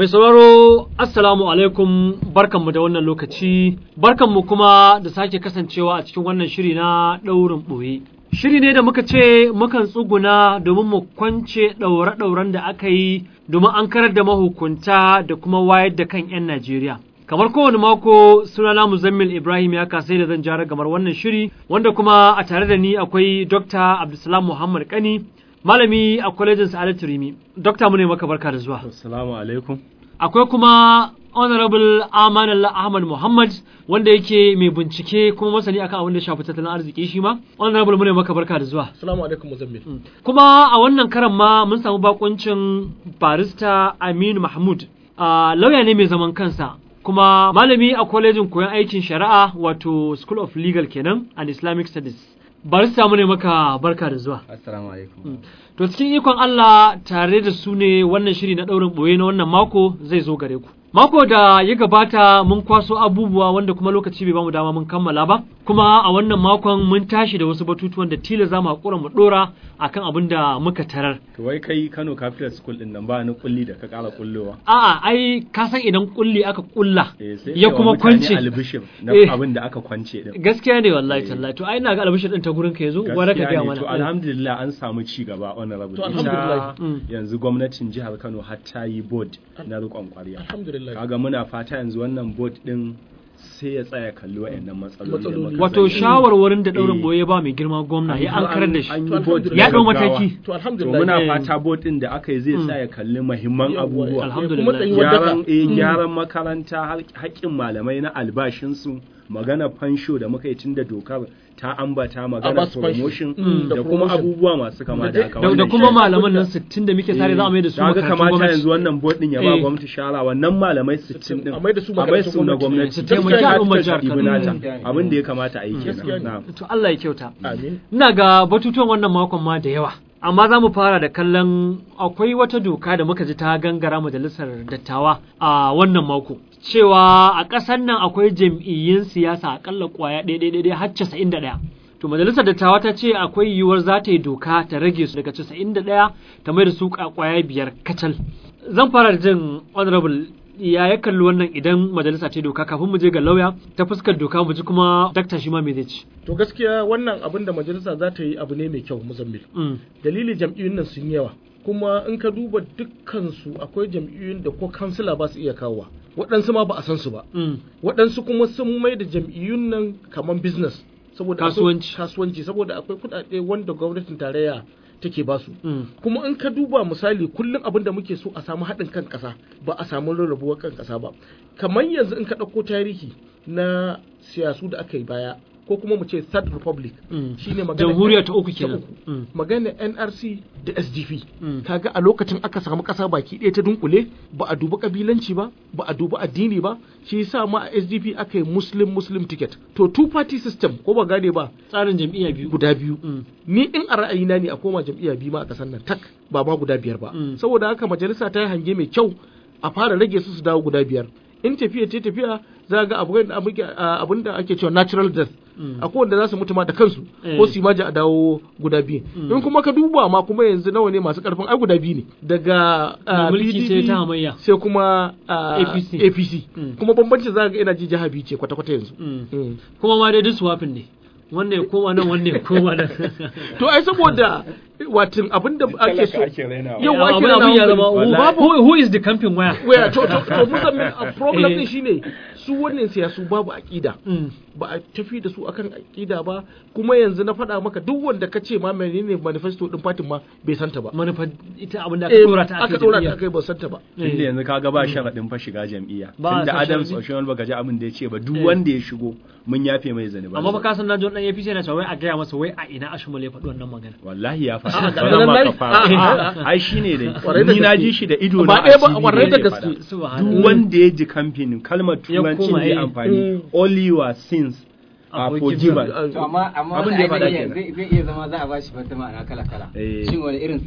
Mai sauraro Assalamu alaikum barkanmu da wannan lokaci, barkanmu kuma da sake kasancewa a cikin wannan shiri na ɗaurin ɓoye. Shiri ne da muka ce mukan tsuguna domin mu kwance ɗaure-ɗauren da aka yi domin an karar da mahukunta da kuma wayar da kan 'yan Najeriya. Kamar kowane mako sunana Muzammil Ibrahim ya kasai da zan jara gamar wannan shiri wanda kuma a tare da ni akwai Dr. Abdulsalam Muhammad Kani malami a kwalejin Sa'adatu Rimi. Dokta mu ne maka barka da zuwa. Assalamu alaikum. Akwai kuma Honorable Amanallah Ahmad Muhammad wanda yake mai bincike kuma masani akan abin da shafi tattalin arziki shi ma. Honorable mu ne maka barka da zuwa. Assalamu alaikum Muzammil. Kuma a wannan karan ma mun samu bakuncin barista Aminu Mahmud. a lauya ne mai zaman kansa kuma malami a kwalejin koyon aikin shari'a wato School of Legal kenan and Islamic Studies. Barista mu ne maka barka da zuwa. Assalamu alaikum. To cikin ikon Allah tare da su ne wannan shiri na ɗaurin ɓoye na wannan mako zai zo gare ku. Mako da ya gabata mun kwaso abubuwa wanda kuma lokaci bai bamu dama mun kammala ba, kuma a wannan makon mun tashi da wasu batutuwan da tila za mu haƙura mu ɗora akan abin da muka tarar. To wai kai Kano Capital School din nan ba ni kulli da ka ƙara kullowa. A'a ai ka san idan kulli aka kulla Eh, sai ya kai wa kuma mutane kwance. albishir na Eh. abin da aka kwance din. Gaskiya ne wallahi tallahi to ai ina ga albishir din ta gurin ka yazo gwara ka Gaskiya ga ne, to mana. alhamdulillah an samu ci gaba honorable. To, Ita alhamdulillah. Mm. yanzu gwamnatin jihar Kano har ta yi board na riƙon ƙwarya. Alhamdulillah. Kaga muna fata yanzu wannan board din sai ya tsaya kalli wa'annan matsaloli. da Matsaloli. muka Wato sani. shawarwarin da ɗaurin Eh. boye ba mai girma gwamna ya an karar da shi. An yi To, board alhamdulillah. Ya ɗau gaggawa. mataki. To To alhamdulillah. muna Eh. fata board din da aka yi zai Mm. tsaya kalli muhimman Yawwa, abubuwa. Alhamdulillah. Kuma tsayi wadda gyaran ka- eh, Mm. gyaran makaranta har- haƙƙin malamai na albashinsu magana fansho da muka yi tun da dokar ta ambata magana basu fansho. promotion Mm, da da kuma promotion. abubuwa masu kama Da da dai- haka Da, da wannan kuma shi- malaman nan 60 da muke sare za a mai da su Kaga makarantun kamata gwamnati. yanzu wannan board din ya ba Eh. gwamnati shara wannan malamai 60 din A mai da su a mai makarantun su na gwamnati. gwamnati Su taimaki Gaskiya al'ummar ta jihar ɗibi Kano. nata. Mm. abin da ya kamata a yi Gaskiya kenan ne. na'am. To Allah ya kyauta. Amin. Ina ga batutuwan wannan makon ma da yawa. Amma za mu fara da kallon akwai wata doka da muka ji ta gangara majalisar dattawa a wannan mako. Cewa a ƙasar nan akwai jam'iyyun siyasa akalla ƙwaya ɗaya har casa'in da ɗaya. To majalisar dattawa ta ce akwai yiwuwar za ta yi doka ta rage su daga casa'in da ɗaya ta mai da su ƙwaya biyar kacal. Zan fara da jin honorable ya ya kalli wannan idan majalisa ta yi doka kafin mu je ga lauya ta fuskar doka mu ji kuma dakta shi ma me zai ci. To gaskiya wannan abin da majalisa za ta yi abu ne mai kyau Muzammil. Mm. Dalili jam'iyyun nan sun yawa. Kuma in ka duba dukkansu akwai jam'iyyun da ko kansila ba su iya kawowa. Waɗansu ma ba a san su ba. Mm. waɗansu kuma sun mai da jam'iyyun nan kamar business saboda akwai- Kasuwanci. kasuwanci saboda akwai kuɗaɗe wanda gwamnatin tarayya take ba su Mm. kuma in ka duba misali kullum abin da muke so a samu haɗin kan ƙasa ba a samu rarrabuwar kan ƙasa ba kamar yanzu in ka ɗauko tarihi na siyasu da aka yi baya ko kuma mu ce third republic Mm. shine magana Jamhuriya ta uku kenan. uku. Mm. magana NRC da SDP Mm. kaga a lokacin aka samu kasa baki ɗaya ta dunkule ba a dubi kabilanci ba ba a dubi addini ba shi yasa ma a SDP aka yi muslim muslim ticket to two party system ko ba gane ba Tsarin jam'iyya biyu. guda biyu Mm. ni in a ra'ayina ne a koma jam'iyya biyu ma a kasar nan tak ba ma guda biyar ba Mm. saboda haka majalisa ta yi hange mai kyau a fara rage su su dawo guda biyar in tafiya ce tafiya za ga abin da muke- a- abin da ake cewa natural death Mm. akwai wanda za su mutu ma da kansu Eh. ko su yi maji a dawo guda biyu Mm. in kuma ka duba ma kuma yanzu nawa ne masu karfin ai guda biyu ne daga Da ah, mulki sai PDP ta hamayya. sai kuma ah, APC. APC Mm. kuma bambancin za ga ina ji jiha biyu ce kwata-kwata yanzu Mm. Mm. Kuma ma dai duk swapin ne. Wannan ya koma nan wannan ya koma nan. to ai saboda watin abin da ake so Talaka ake rainawa. Yau ake abin abin ya rainawa zama who, Wallahi. who, who is the camping where? waya to to to musamman a problem Eh. din shine su wannan siyasu babu aqida Mm. ba a tafi da su akan aqida ba kuma yanzu na faɗa maka duk wanda ka ce ma menene manifesto din fatin ma bai santa ba Manufa ita abin da aka Eh, dora ta aka dora ta akai ba santa ba tunda yanzu kaga ba sharaɗin fa shiga jam'iyya Ba a tunda sa Adams sharaɗi. Oshiwal baka ji abin da ya ce ba duk Eh. wanda ya shigo mun yafe mai zanuba Amma fa ka san na ji wannan APC yana cewa wai a gaya masa wai a ina Ashmole ya faɗi wannan magana. wallahi ya Ah, faɗa ga Sauran nan ma lai. ka fara. Ah, ah, ah. ai shine dai Kwarai da ni na gaske. ji shi da ido Ba na ɗaya ba, a TV kwarai da yake gaske. faɗa. Subhanallah. duk wanda ya ji kamfanin kalmar Ya turancin koma, da ya eh. amfani Mm. all your sins Are are forgiven. forgiven To amma amma Abin da wani ya faɗa ai zai kenan. iya- zai zai iya zama za a bashi wata ma'ana kala kala. Eh. Shin wani irin sin?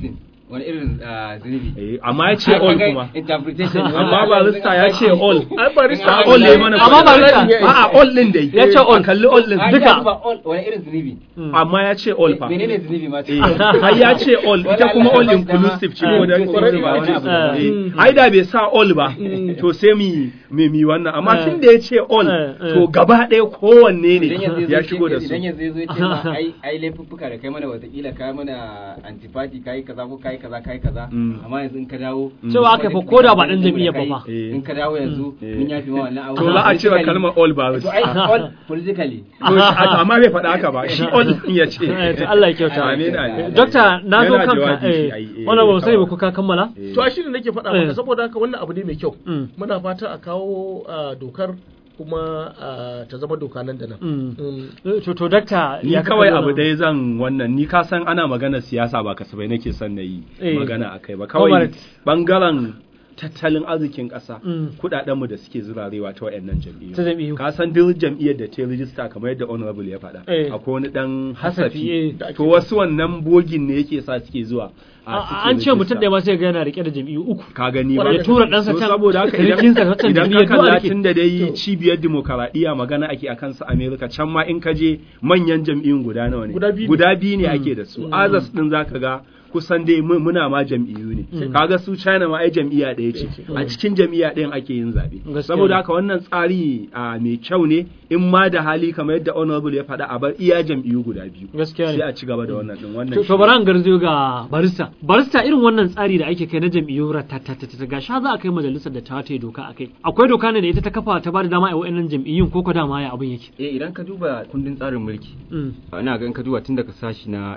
wani irin ah, zunubi Eh, amma ya ce Ai, all kaga kuma interpretation ne amma wannan. barista ya ce all ai barista a all ne mana Amma barista- a'a all din dai Ya ce all. A kalli all din Ai, duka. ya duba all, wani irin zunubi amma ya ce all fa menene zunubi ma Eh, har ya ce all ita kuma all inclusive ce ko da Eh, ko da ba eh, wani abu eh, Eh, ai da bai sa all ba to sai mi mi mi wannan amma Eh. tun da ya ce all Eh, eh. to gaba ɗaya kowanne idan yanzu ne ya zo shigo da ce- su idan yanzu ya zo ya ce ma ai ai laifuffuka da kai mana watakila kai mana antipati kai kaza ko kai kaza kai kaza Mm. amma yanzu in ka dawo Cewa aka fa ko da ba ɗan jam'iyyar ba fa. Eh. in ka dawo yanzu Eh. mun yafi ma wannan abu to za a cewa kalmar all ba to ai all politically to shi- a- amma bai faɗa haka ba shi all din ya ce Eh, to Allah ya kyauta. amin amin Dokta na zo Yana kanka jawabi shi, eh ai, eh, wannan ba mu sani ba kawai. ko ka kammala Eh. to a shi ne nake faɗa Eh. maka saboda haka wannan abu ne mai kyau Mm. muna fata a kawo ah, dokar kuma ah, ta zama doka nan da nan Mm. Mm. Eh, to to dakta ni ya ka kawai kalli abu wannan? dai zan wannan ni ka san ana magana siyasa ba kasafai nake son na yi Eh. magana akai ba kawai Comrades. bangaren tattalin arzikin ƙasa Mm. kudadenmu da suke zurarewa ta wayannan jam'iyyu Ta jam'iyyu. ka san duk jam'iyyar da ta rijista kamar yadda honorable ya faɗa Eh. akwai wani dan Hasafi, eh. hasafi to wasu wannan bogin ne yake sa suke zuwa a A- suke an ce mutum rijista. ɗaya ma sai ga yana rike da jam'iyyu uku ka gani ba ya tura ɗansa To can saboda haka sirikinsa idan waccan idan jam'iyyar ka duk a kalla rike. tun da dai cibiyar dimokuraɗiyya magana ake akan su Amerika can ma in ka je manyan jam'iyyun guda nawa ne Guda biyu ne. guda biyu ne ake da su azas din zaka ga kusan dai mu- muna ma jam'iyyu ne kaga su China ma ai jam'iyya ɗaya ce a cikin jam'iyya ɗayan ake yin zaɓe Gaskiya saboda ne. haka wannan tsari a mai kyau ne in ma da hali kamar yadda honorable ya faɗa a bar iya jam'iyyu guda biyu Gaskiya ne. sai a ci gaba da wannan din wannan To, shi to bari an garzo ga barista. Barista irin wannan tsari da ake kai na jam'iyyu ratatatata ga sha za a kai majalisar da ta ta yi doka a kai. Akwai doka ne da ita ta kafa ta ba da dama a wa'annan jam'iyyun ko ko dama ya abin yake. eh idan ka duba kundin tsarin mulki Mm. ina ga in ka duba tun daga sashi na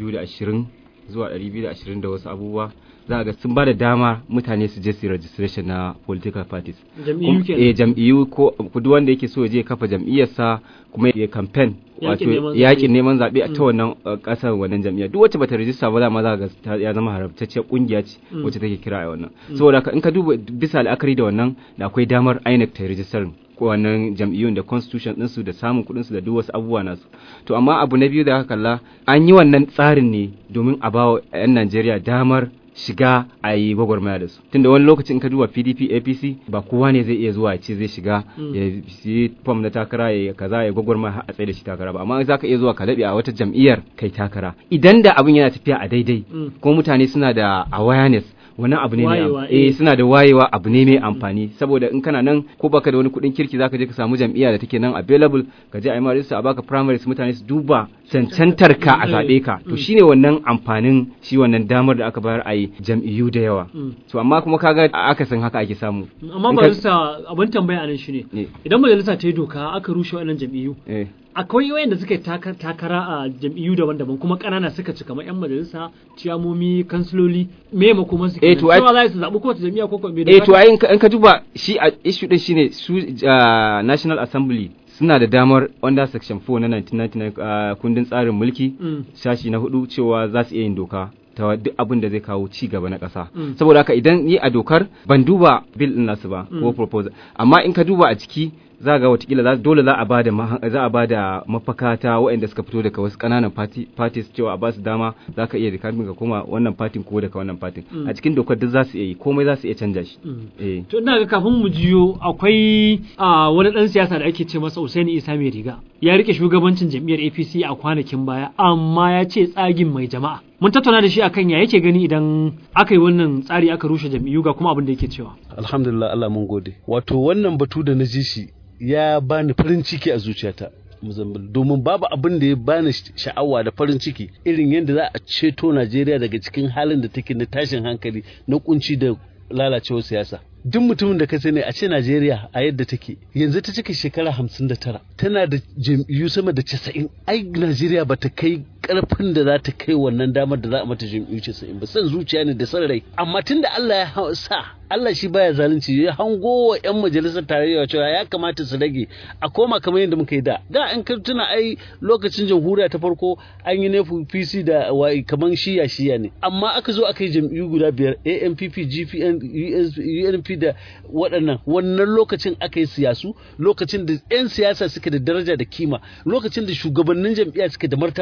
220 zuwa 220 da wasu abubuwa za ga sun ba da dama mutane su je su yi registration na political parties Jam'iyyu Kum- kenan. eh jam'iyyu ko ko duk wanda yake so ya je ya kafa jam'iyyarsa kuma ya campaign Yaƙin neman wato zaɓe. yakin neman zaɓe a ta wannan uh, ƙasar wannan jam'iyya duk wacce bata rijista ba za ma za ga ta- ya zama haramtacciyar kungiya ce Mm. wacce take kira a wannan saboda haka in ka duba bisa la'akari da wannan da akwai damar INEC ta rijistar ko wannan jam'iyyun da constitution ɗinsu da samun kuɗinsu da duk wasu abubuwa nasu to amma abu na biyu da aka kalla an yi wannan tsarin ne domin a bawa 'yan Najeriya damar shiga a yi gwagwarmaya da su tunda wani lokacin in ka duba pdp apc ba kowa ne zai iya zuwa ya ce zai shiga ya yi fom na takara ya kaza ya gwagwarmaya har a tsaye da shi takara ba amma za ka iya zuwa ka laɓe a wata jam'iyyar kai takara idan da abin yana tafiya a daidai Mm. ko mutane suna da awareness wannan abu ne mai am- Wayewa, eh. eh suna da wayewa abu ne mai amfani saboda in kana nan ko baka da wani kuɗin kirki zaka je ka samu jam'iyya da take nan available ka je a yi ma register a baka primaries mutane su duba cancantar ka a zaɓe ka to shine wannan amfanin shi wannan damar da aka bayar a yi jam'iyyu da yawa Mm. to amma kuma kaga aka san haka ake samu Amma In ka- barista abin tambaya a nan shine Eh. idan majalisa ta yi doka aka rushe wa'annan jam'iyyu eh akwai wayanda suka yi taka- takara a jam'iyyu daban-daban kuma ƙanana suka ci kamar 'yan majalisa ciyamomi kansiloli me makoman su Eh, kenan to ai- cewa za su zaɓi kowace jam'iyya ko kuma me eh doka to ta- ai in ka- in ka duba shi a issue din shine su ah, National Assembly suna da damar under section 4 na 1999 ah, kundin tsarin mulki Mm. sashi na hudu cewa za su iya yin doka ta duk abin da zai kawo ci gaba na ƙasa Mm. saboda haka idan ni a dokar ban duba bill din nasu ba ko Mm. proposal amma in ka duba a ciki za ga watakila za- dole za a bada maha- za a bada mafaka ta waɗanda suka fito daga wasu ƙananan party- parties cewa a ba su dama za ka iya da kafin ka koma wannan partin ko daga wannan partin Mm. a cikin dokar duk za su iya yi komai za su iya canja shi Mm. eh To ina ga kafin mu jiyo akwai a wani ɗan siyasa da ake ce masa Usaini Isa mai riga. Ya rike shugabancin jam'iyyar APC a kwanakin baya amma ya ce tsagin mai jama'a. Mun tattauna da shi akan ya yake gani idan aka yi wannan tsari aka rushe jam'iyyu ga kuma abin da yake cewa. alhamdulillah Allah mun gode wato wannan batu da na ji shi ya bani farin ciki a zuciyata Mozambique. domin babu abin da ya bani sh- sha'awa da farin ciki irin yadda za a ceto Najeriya daga cikin halin da take na tashin hankali na kunci da lalacewar siyasa duk mutumin da ka sani a ce Najeriya a yadda take yanzu ta cika shekara hamsin da tara tana da jam'iyyu sama da casa'in ai Najeriya ba ta kai karfin da za ta kai wannan damar da za a mata jam'iyyu casa'in ba san zuciya ne da san rai amma tunda Allah ya ha- sa Allah shi baya zalunci ya hango wa 'yan majalisar tarayya cewa ya kamata su rage a koma kamar yadda muka yi da da an ka tuna ai lokacin jamhuriya ta farko an yi nefu PC da wai kamar shiya shiya ne amma aka zo aka yi jam'iyyu guda biyar ANPP GPN US UNP da waɗannan wannan lokacin aka yi siyasu lokacin da 'yan siyasa suke da daraja da kima lokacin da shugabannin jam'iyya suke da martaba lokacin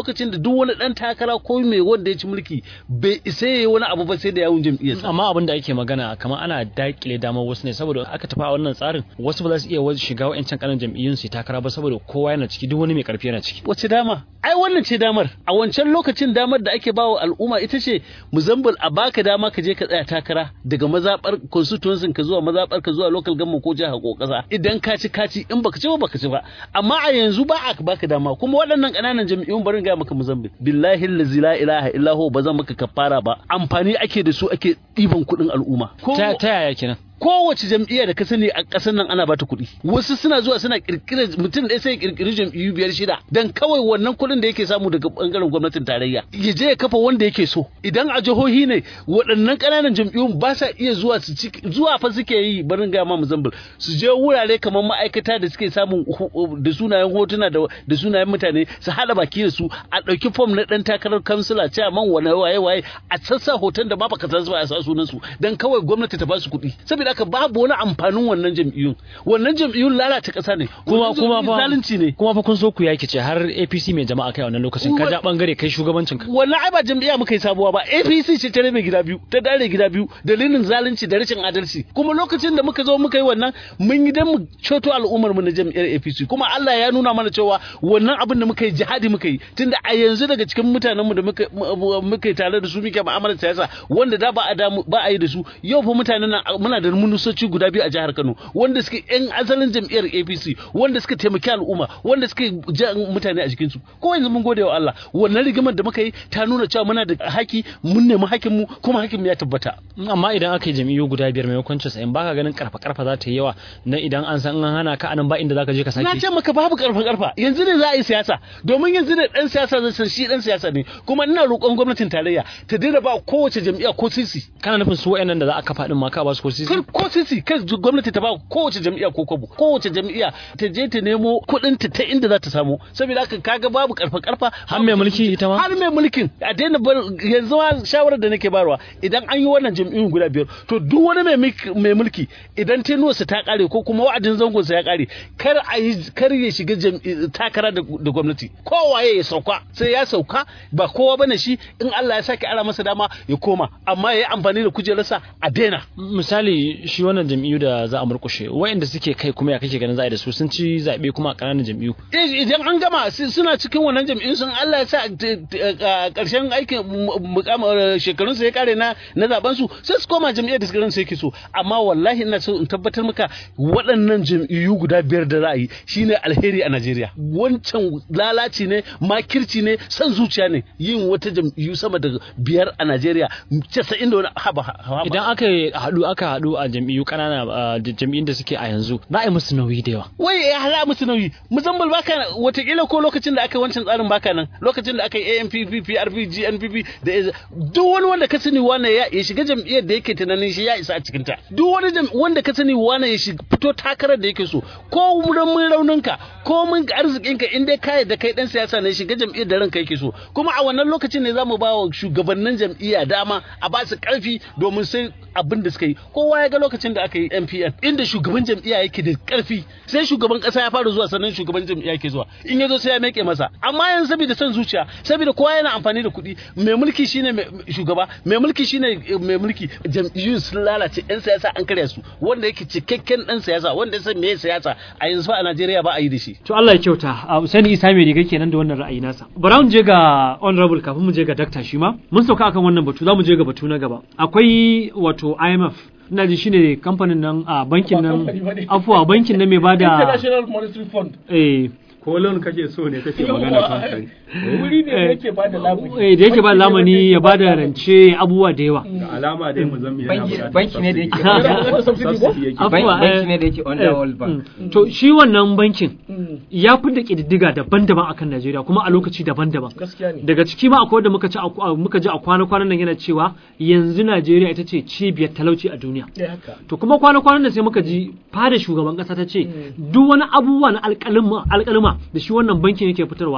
lokacin da duk wani dan takara ko mai wanda ya ci mulki bai isa yayi wani abu ba sai da yawun jam'iyyarsa amma abin da ake magana kamar ana dakile damar wasu ne saboda aka tafi a wannan tsarin wasu ba za su iya wasu shiga wa'ancan kanan jam'iyyun su yi takara ba saboda kowa yana ciki duk wani mai karfi yana ciki wace dama ai wannan ce damar a wancan lokacin damar da ake bawa al'umma ita ce muzambul a baka dama ka je ka tsaya takara daga mazabar constituency ka zuwa mazabar ka zuwa local government ko jiha ko kasa idan ka ci ka ci in baka ci ba baka ci ba amma a yanzu ba a baka dama kuma waɗannan ƙananan jam'iyyun barin ga maka muzambul billahi allazi la ilaha illa huwa ba zan maka kafara ba amfani ake da su ake ɗiban kuɗin al'umma ko ta ta yaya kenan kowace jam'iyya da ka sani a ƙasar nan ana bata kuɗi wasu suna zuwa suna kirkira mutum ɗaya sai ya kirkiri jam'iyyu biyar shida dan kawai wannan kuɗin da yake samu daga bangaren gwamnatin tarayya ya je ya kafa wanda yake so idan a jihohi ne waɗannan ƙananan jam'iyyun ba sa iya zuwa su ci zuwa fa suke yi barin ga ma Mozambique su je wurare kamar ma'aikata da suke samun da sunayen hotuna da da sunayen mutane su hada baki da su a ɗauki fom na ɗan takarar kansila chairman wane waye waye a sassa hoton da ba baka san su ba a sa sunan su dan kawai gwamnati ta ba su kuɗi saboda haka babu wani amfanin wannan jam'iyyun wannan jam'iyyun lalata ƙasa ne kuma kuma fa zalunci ne kuma fa kun so ku yaki ce har APC mai jama'a kai a wannan lokacin ka ja bangare kai shugabancin ka wannan ai ba jam'iyya muka yi sabuwa ba APC ce ta rabe gida biyu ta dare gida biyu dalilin zalunci da rashin adalci kuma lokacin da muka zo muka yi wannan mun yi dan mu ceto al'ummar mu na jam'iyyar APC kuma Allah ya nuna mana cewa wannan abin da muka yi jihadi muka yi tunda a yanzu daga cikin mutanen mu da muka muka yi tare da su muke mu'amalar siyasa wanda da ba a da ba a yi da su yau fa mutanen nan muna da munusoci guda biyu a jihar Kano wanda suke yan asalin jam'iyyar APC wanda suka taimaki al'umma wanda suka ja mutane a jikin su ko yanzu mun gode wa Allah wannan rigimar da muka yi ta nuna cewa muna da haki mun nemi hakin mu kuma hakin mu ya tabbata amma idan aka yi jam'iyyu guda biyar maimakon casa'in baka ganin karfa karfa za ta yi yawa na idan an san an hana ka anan ba inda zaka je ka na sake ce maka babu karfa karfa yanzu ne za a yi siyasa domin yanzu ne dan siyasa zai san shi dan siyasa ne kuma ina roƙon gwamnatin tarayya ta daina ba kowace jam'iyya ko sisi kana nufin su wayannan da za a kafa din ma ka ba su ko sisi kar ko sisi kar ju- gwamnati ta ba kowace jam'iyya ko kwabo kowace jam'iyya ta je ta nemo kuɗin ta ta inda za ta samu saboda haka kaga babu karfa karfa har mai mulki ita ma har mai mulkin a daina bar yanzu ma shawarar da nake barwa idan an yi wannan jam'iyyun guda biyar to duk wani mai mik- mai mulki idan tenuwarsa ta kare ko kuma wa'adin zangonsa ya kare kar a yi kar ya shiga jam'i- takara da da gwamnati kowaye ya sauka sai ya sauka ba kowa bane shi in Allah ya sake ara masa dama ya koma amma ya yi amfani da kujerarsa a daina misali shi wannan jam'iyyu da za a murkushe wayanda suke kai kuma ya kake ganin za a yi da su sun ci zabe kuma a ƙananan jam'iyyu Eh, idan an gama su- suna cikin wannan jam'iyyun sun Allah ya sa t- t- a ƙarshen aikin mukamar shekarun su ya kare na na zaben su sai su koma jam'iyyar da suka su yake so amma wallahi ina so in tabbatar maka waɗannan jam'iyyu guda biyar da za a yi shine alheri a Najeriya wancan lalaci ne makirci ne san zuciya ne yin wata jam'iyyu sama da biyar a Najeriya 90 da wani haba haba idan aka yi haɗu aka haɗu a jam'iyyu ƙanana a jam'iyyun da suke a yanzu za a yi musu nauyi da yawa wai ya hala musu nauyi musamman baka watakila ko lokacin da aka yi wancan tsarin baka nan lokacin da aka yi ANPP PRP GNPP da AZ duk wani wanda ka sani wane ya ya shiga jam'iyyar da yake tunanin shi ya isa a cikin ta duk wani jam- wanda ka sani wane ya shiga fito takarar da yake so ko mun rauninka ko mun arzikinka in dai ka da kai dan siyasa ne shiga jam'iyyar da ranka yake so kuma a wannan lokacin ne zamu ba wa shugabannin jam'iyya dama a ba su karfi domin sai abin da suka yi kowa ya ga lokacin da aka yi MPN inda shugaban jam'iyya yake da karfi sai shugaban kasa ya fara zuwa sannan shugaban jam'iyya yake zuwa in ya zo sai ya meke masa amma yanzu saboda son zuciya saboda kowa yana amfani da kuɗi mai mulki shine mai shugaba mai mulki shine eh, mai mulki jam'iyyun sun lalace yan siyasa an karya su wanda yake cikakken dan siyasa wanda ya san meye siyasa a yanzu fa a Najeriya ba a yi da shi To Allah ya kyauta, a Usaini Isa mai riga kenan da wannan ra'ayi nasa. Bara mu je ga honorable kafin mu je ga dakta shi ma. Mun sauka akan wannan batu, za mu je ga batu na gaba. Akwai wato IMF ina ji shine kamfanin nan a bankin Ba kamfani ba nan ne. afuwa bankin nan mai bada International Monetary Fund eh ko loan kake so ne kake magana kan wuri ne da yake ba da lamuni eh, da yake ba lamani ya bada rance abubuwa da yawa. da alama dai mu zan yana Banki- buƙatar banki ne da yake subsidy. Subsidy ko? Subsidy yake. Afuwa, Banki- banki eh, ne da yake under eh, World Bank. mm. To shi wannan bankin Mm, ya fi da ƙididdiga daban-daban akan Najeriya kuma a lokaci daban-daban. gaskiya ne daga ciki ma akwai wanda muka ci a- muka ji a kwana-kwanan nan yana cewa yanzu Najeriya ita ce cibiyar talauci a duniya Eh, haka to kuma kwana-kwanan nan sai muka ji fada shugaban kasa ta ce duk wani abubuwa na alƙalima alƙalima da shi wannan bankin yake fitarwa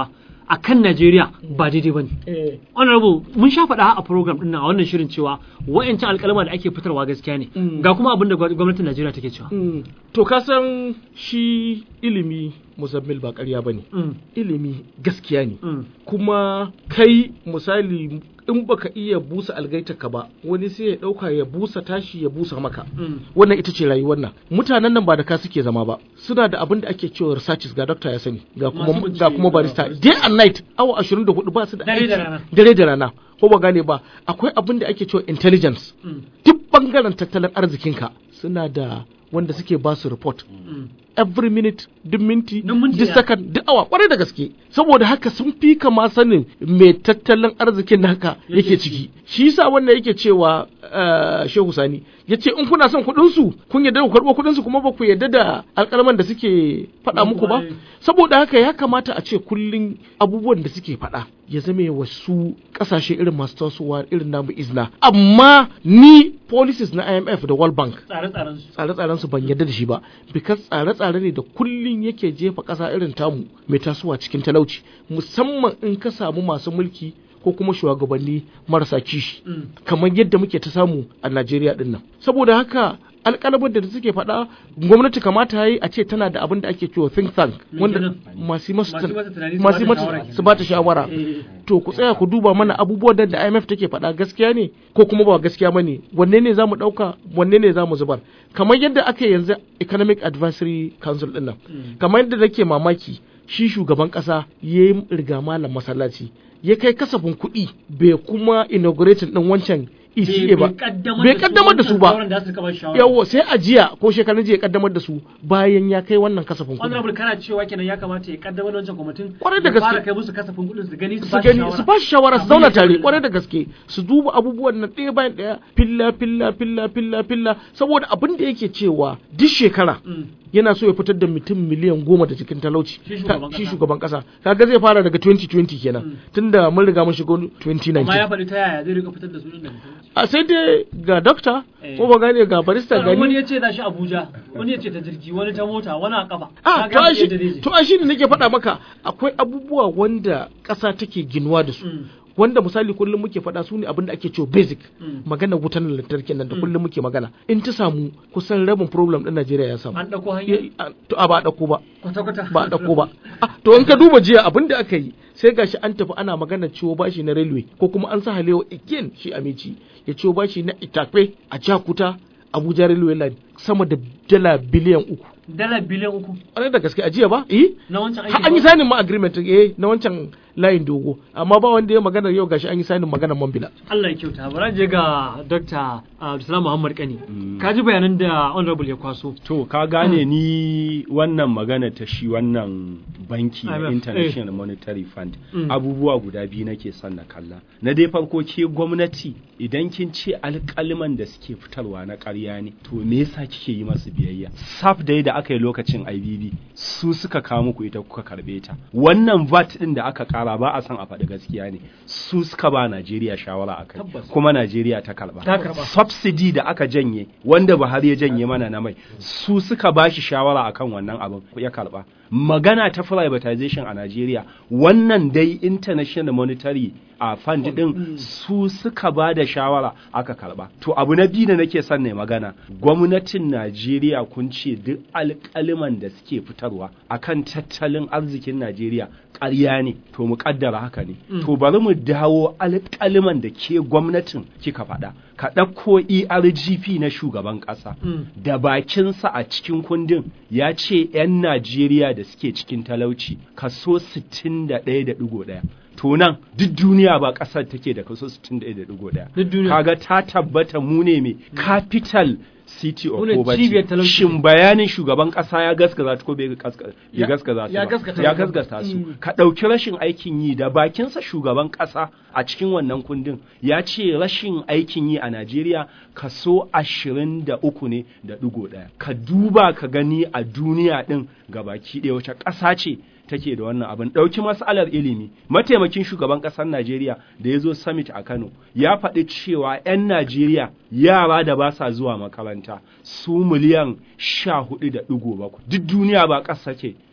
a kan Najeriya ba daidai ba ne. eh Honorable mun sha faɗa a program ɗin nan a wannan shirin cewa wa'yancan alƙalama da ake fitarwa gaskiya ne Mm. ga kuma abin da gwa- gwamnatin Najeriya take cewa. Mm. to ka san shi ilimi muzammil ba ƙarya ba ne Mm. ilimi gaskiya ne Mm. kuma kai misali in baka iya busa algaitarka ba wani sai ya ɗauka ya busa tashi ya busa maka Mm. wannan ita ce rayuwar nan mutanen nan ba da ka suke zama ba suna da abin da ake cewa researches ga doctor ya sani ga Masu kuma bincike ga kuma barista day and night awa 24 ba su da Dare da aiki. rana. dare da rana ko ba gane ba akwai abin da ake cewa intelligence Mm. duk bangaren tattalin arzikinka suna da wanda suke ba su report Mm. every minute duk minti Duk minti duk ɗaya. second duk awa kwarai da gaske saboda haka sun fi kama sanin me tattalin arzikin naka yake ciki shi yasa wannan yake cewa eh, Shehu Sani yace in kuna son kuɗin su kun yarda ku karɓo kuɗin su kuma ba ku yarda da alƙalman da suke faɗa muku ba Ai. saboda haka ya kamata a ce kullum abubuwan da suke faɗa ya zame wasu ƙasashe irin masu tasowa irin namu izna amma ni policies na IMF da World Bank Tsare-tsaren su. tsare-tsaren su ban yarda da shi ba because tsare-tsare ne da kullun yake jefa ƙasa irin tamu mai tasowa cikin talauci musamman in ka samu masu mulki ko kuma shugabanni marasa kishi Mm. kamar yadda muke ta samu a Najeriya din nan saboda haka alƙalabar da suke faɗa gwamnati kamata ya yi a ce tana da abin da ake cewa think tank Me wanda kenan? masu yi masu Masu mata tunani su masu yi bata mata shawara su ba ta shawara Eh. to ku tsaya ku duba mana abubuwan da- da IMF take faɗa gaskiya ne ko kuma ba gaskiya bane wanne ne zamu ɗauka wanne ne zamu zubar kamar yadda aka yi yanzu Economic Advisory Council ɗin nan kamar yadda nake mamaki shi shugaban ƙasa ya yi riga malam masallaci ya kai kasafin kuɗi bai kuma inaugurating ɗin wancan ECA ba bai kaddamar da su ba Sauran da su kaba shawara. yawo sai a jiya ko shekarun jiya ya kaddamar da su bayan ya kai wannan kasafin kuɗi Honorable kana cewa kenan ya kamata ya kaddamar da wancan kwamitin. Kwarai da ya gaske. fara kai musu kasafin kuɗin su gani su su ba gani su ba shi shawara su zauna Abin da tare ya kwarai da gaske su duba abubuwan nan ɗaya bayan ɗaya filla filla filla filla filla saboda abin da yake cewa duk shekara Mm. yana so ya fitar da mutum miliyan goma da cikin talauci Shi Ka- shugaban shi kasa. shugaban kasa kaga zai fara daga 2020 kenan tunda mun riga mun shigo Amma ya 2019 faɗi ta yaya zai rika fitar da su ɗin da mutum. a sai dai ga dokta Eh. ko ba gane ga barista Sannan wani gani ya ce za shi Abuja, wani ya ce ta jirgi, wani ta mota, wani a kafa. a Ka to ga ai shi yadda zai je. to ai shi ne nake faɗa maka akwai abubuwa wanda ƙasa take ginuwa da su Mm. wanda misali kullum muke faɗa su ne abin da ake cewa basic Mm. magana wutan lantarki nan da kullum muke magana in ta samu kusan rabin problem ɗin Najeriya ya samu An ɗauko hanya Ya- a- to a ba a ɗauko ba kwata-kwata. ba a ɗauko ba Ah, to in ka duba jiya abin da aka yi sai gashi an tafi ana magana ciwo bashi na railway ko kuma an sa halewa again shi amici ya ciwo bashi na itafe a jakuta abuja railway line sama da dala biliyan uku Dala biliyan uku ƙwarai da gaske a jiya ba eh na wancan aiki. har an yi sanin ma agreement eh na wancan layin dogo amma ba wanda ya magana yau gashi an yi sanin magana mambila Allah ya kyauta. Bari je ga Dr. Abdulsalam Muhammad Kani. Ka ji bayanan da Honorable ya kwaso. To ka gane ni wannan magana ta shi wannan banki na IMF, International Monetary Fund Mm. abubuwa guda biyu nake son na kalla. Na dai farko ke gwamnati idan kin ce alƙaliman da suke fitarwa na ƙarya ne to me yasa kike yi masu biyayya? SAF dai da aka yi lokacin IBB su suka kawo muku ita kuka karbe ta. Wannan VAT din da aka kara ba a son a faɗi gaskiya ne. Su suka ba Najeriya shawara a kai Tabbas. kuma Najeriya ta karba. Ta karba. subsidy da aka janye wanda Buhari ya janye mana na mai su suka bashi shawara akan wannan abin ya karba magana ta privatization a Najeriya wannan dai international monetary a fund din su suka ba da shawara aka karba to abu na biyu da nake son ne magana gwamnatin Najeriya kun ce duk alƙaliman da suke fitarwa akan tattalin arzikin Najeriya ƙarya ne to mu kaddara haka ne to bari mu dawo alƙaliman da ke gwamnatin kika faɗa ka ɗauko ERGP na shugaban ƙasa Mm. da bakinsa a cikin kundin ya ce 'yan Najeriya da suke cikin talauci kaso 61.1 to nan duk duniya ba ƙasar take da kaso 61.1 Duk duniya. kaga ta tabbata mu ne mai capital city of Mu ne poverty cibiyar talauci. shin bayanin shugaban ƙasa ya gaskata ta ko bai gaska- bai Ya- gaskata su ya ba? gaskata ya su. gaskata su Mm. ka ɗauki rashin aikin yi da bakinsa shugaban ƙasa a cikin wannan kundin ya ce rashin aikin yi a Najeriya kaso ashirin da uku ne da ɗigo ɗaya ka duba ka gani a duniya ɗin gabaki ɗaya wace ƙasa ce take da wannan abin ɗauki matsalar ilimi mataimakin shugaban ƙasar Najeriya da ya zo summit a Kano ya faɗi cewa 'yan Najeriya yara da ba sa zuwa makaranta su miliyan sha hudu da ɗigo bakwai duk duniya ba ƙasa ke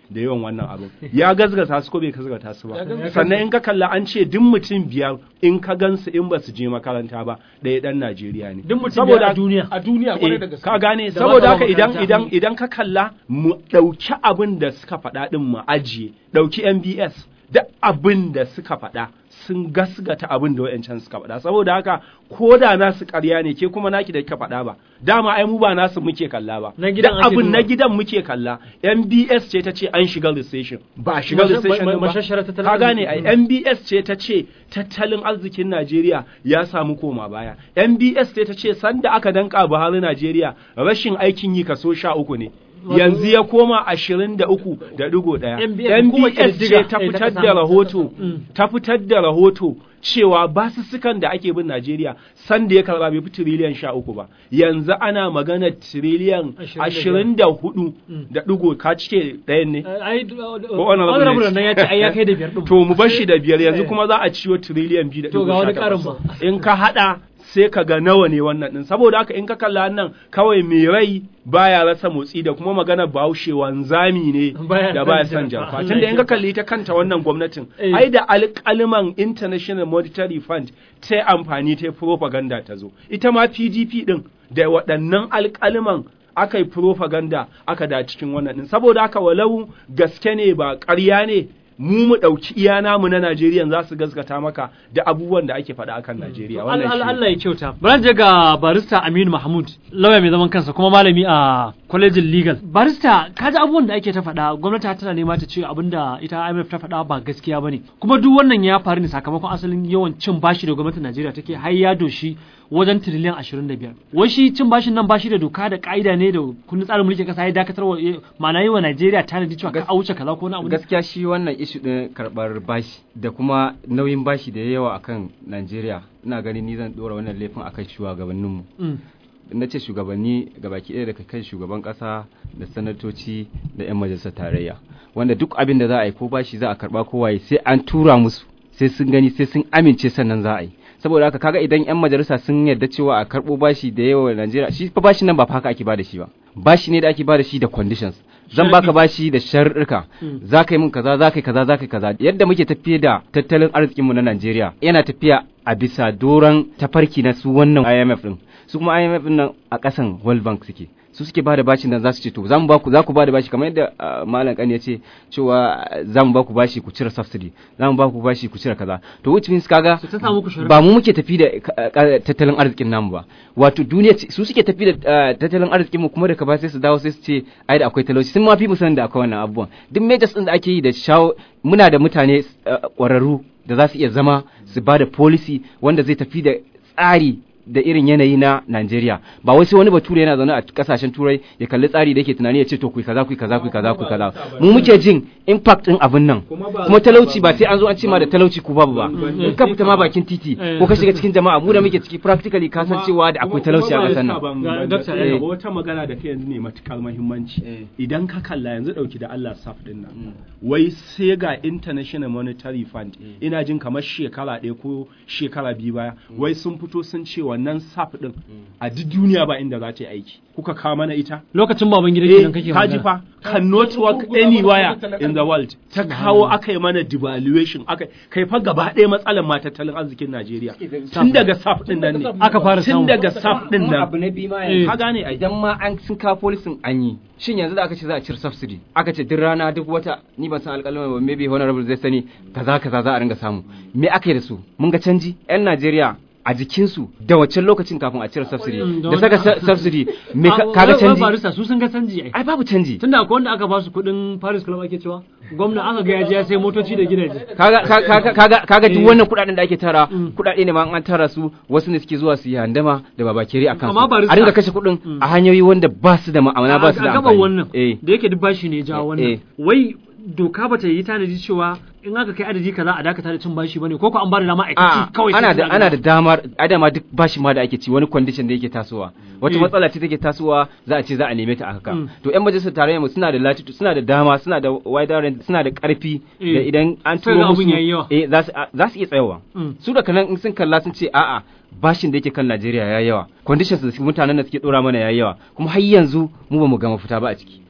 da yawan wannan abin ya gazgata su ko bai gazgata su ba sannan in ka kalla an ce duk mutum biyar in ka gansu in ba su je makaranta ba ɗaya ɗan Najeriya ne Duk mutum biyar a duniya. a duniya kwarai Eh, da gaske ka gane Da saboda ba haka ta idan makaranta. idan idan ka kalla mu ɗauki abin da suka faɗa ɗin mu ajiye ɗauki MBS da abin da suka faɗa sun gasgata abin da wayancan suka faɗa saboda haka ko da nasu ƙarya ne ke kuma naki da kika faɗa ba dama ai mu ba nasu muke kalla ba Na gidan Da ake abin na duba. gidan muke kalla MBS ce ta ce an shiga recession ba a shiga Masha- recession ma- din ba mashashara tattalin ka gane ai arziki. MBS ce ta ce tattalin arzikin Najeriya ya samu koma baya MBS ce ta ce sanda aka danka Buhari Najeriya rashin aikin yi kaso sha uku ne yanzu ya koma ashirin da uku da digo ɗaya MBS hukumar MBS ƙididdiga, ce ta eh, ta fitar ƙasa. da rahoto Mm. ta fitar da rahoto cewa basussukan da ake bin Najeriya sanda ya karba bai fi tiriliyan sha uku ba yanzu ana magana tiriliyan ashirin da hudu da digo ka cike ɗayan ne ai honorable honorable ne. nan ya ce ai ya kai da biyar din to mu bar shi da biyar yanzu Eh. kuma za a ciwo tiriliyan biyu da To ga ɗigo wani sha ƙarin takwas. ba. in ka haɗa sai ka ga nawa ne wannan ɗin saboda haka in ka kalla nan kawai mai rai baya rasa motsi da kuma magana bahaushe wanzami ne Baya da son baya son jarfa. jarfa Allah tunda ya in ka kyauta. kalli ta kanta wannan gwamnatin Eh. ai da alƙaliman international monetary fund ta amfani ta propaganda ta zo ita ma pdp ɗin da waɗannan alƙaliman aka yi propaganda aka da cikin wannan ɗin saboda haka walau gaske ne ba ƙarya ne mu mu ɗauki iya namu na Najeriya za su gaskata maka da abubuwan da ake faɗa akan Najeriya wannan Allah shi Allah ya kyauta. Bari je ga barista Aminu Mahmud, lauya mai zaman kansa kuma malami a kwalejin legal. Barista, ka ji abubuwan da ake ta faɗa, gwamnati tana nema ta ce abin da ita IMF ta faɗa ba gaskiya bane. Kuma duk wannan ya faru ne sakamakon asalin yawan cin bashi da gwamnatin Najeriya take har ya doshi wajen tiriliyan 25. Wai shi cin bashin nan bashi da doka da ka'ida ne da kundin tsarin mulkin kasa ya dakatar wa ma'ana yi wa Najeriya tanadi cewa ka Gas- auce kaza ko na abu ne? gaskiya shi wannan ishu ɗin karɓar bashi da kuma nauyin bashi da yawa akan Najeriya ina ganin ni zan ɗora wannan laifin akan shugabanninmu Mm. na ce shugabanni gabaki ɗaya daga kan shugaban ƙasa da sanatoci da 'yan majalisar tarayya wanda duk abin da za a yi ko bashi za a karɓa ko waye sai an tura musu sai sun gani sai sun amince sannan za a yi saboda haka kaga idan 'yan majalisa sun yarda cewa a karɓo bashi da yawa Najeriya shi fa bashin nan ba fa haka ake bada shi ba bashi ne da ake bada shi da conditions zan baka bashi da sharuɗa za ka yi min kaza za ka yi kaza za ka yi kaza yadda muke tafiye da tattalin arzikinmu na Najeriya yana tafiya a bisa doron tafarki na su wannan IMF din su kuma IMF din nan a ƙasan World Bank suke su suke bada bashin nan za su ce to za mu ba ku za ku bada bashi kamar yadda ah, malam kan ya ce cewa ah, za mu ba ku bashi ku cire subsidy za mu ba ku bashi ku cire kaza to which means kaga Su ta samu ku sharuɗa. ba mu muke tafi da ka- ka- tattalin arzikin namu ba wato duniya ce- su suke tafi da ah, tattalin arzikin mu kuma daga ba sai su dawo sai su ce ai da akwai talauci sun ma fi mu sanin da akwai wannan abubuwan duk majors din da ake yi da shawo muna da mutane ah, ƙwararru da za su iya zama su ba da policy wanda zai tafi da tsari da irin yanayi na Najeriya ba wai sai wani bature yana zaune a kasashen turai ya kalli tsari da yake tunani ya ce to ku yi kaza ku yi kaza ku yi kaza ku yi kaza mu muke jin impact din abin nan kuma talauci ba sai an zo an ce ma da talauci ku babu ba in ka fita ma bakin titi ko ka shiga cikin jama'a mu da muke ciki practically ka san cewa da akwai talauci a kasar nan Ga- Dr. nan Eh. wata magana da kai yanzu ne matukar muhimmanci idan ka kalla yanzu dauki da Allah saf din nan wai sai ga International Monetary Fund ina jin kamar shekara ɗaya ko shekara biyu baya wai sun fito sun ce wannan saf din a duk duniya ba inda za ta yi aiki kuka kawo mana ita Lokacin baban gida eh kenan kake kaji magana. fa cannot work anywhere in the world ta kawo aka yi mana devaluation aka kai fa gaba ɗaya matsalar ma tattalin arzikin Najeriya tun daga saf din nan ne Aka fara tun samu. daga saf din kuma nan abu na biyu ma Eh. yanzu ka gane ai idan ma an sun kawo polisin an yi shin yanzu da aka ce za a cire subsidy aka ce duk rana duk wata ni ban san alƙalama ba maybe honorable zai sani kaza kaza za a ringa samu me aka yi da su mun ga canji yan Najeriya a jikinsu da waccan lokacin kafin a cire subsidy Mm, da da saka wani- su- subsidy me ka- Ah, kaga wai- wai canji barista su sun ga canji ai ai babu canji tunda akwai wanda aka ba su kuɗin Paris Club ake cewa gwamna aka ga ya je ya sai motoci da gidaje kaga kaga kaga kaga duk Eh. wannan kudaden da ake tara Mm. kudade ne ma an tara su wasu ne suke zuwa su yi handama da babakere akan Amma su barista- a ringa kashe kudin Mm. a hanyoyi wanda ba su da ma'amala ba su da a gaban amfani wannan eh da yake duk bashi ne ja Eh, wannan eh. wai doka bata yi tanadi cewa in aka kai adadi kaza a dakata da cin bashi bane ko ko an ba da dama a a ci kawai sai ana su da zaga. ana da damar adama duk bashi ma da ake ci wani condition da yake tasowa wata Eh. matsala ce take tasowa za a ce za a neme ta a haka Mm. to yan majalisar tarayyar mu suna da latitude suna da dama suna da wider range suna da karfi Eh. da idan an Sai turo ga abun musu yayi yawa. eh za su za su iya tsayawa Mm. su da kanan in sun kalla sun ce a'a bashin da yake kan Najeriya ya yawa conditions da su- mutanen da suke dora mana ya yawa kuma har yanzu mu ba mu gama fita ba a ciki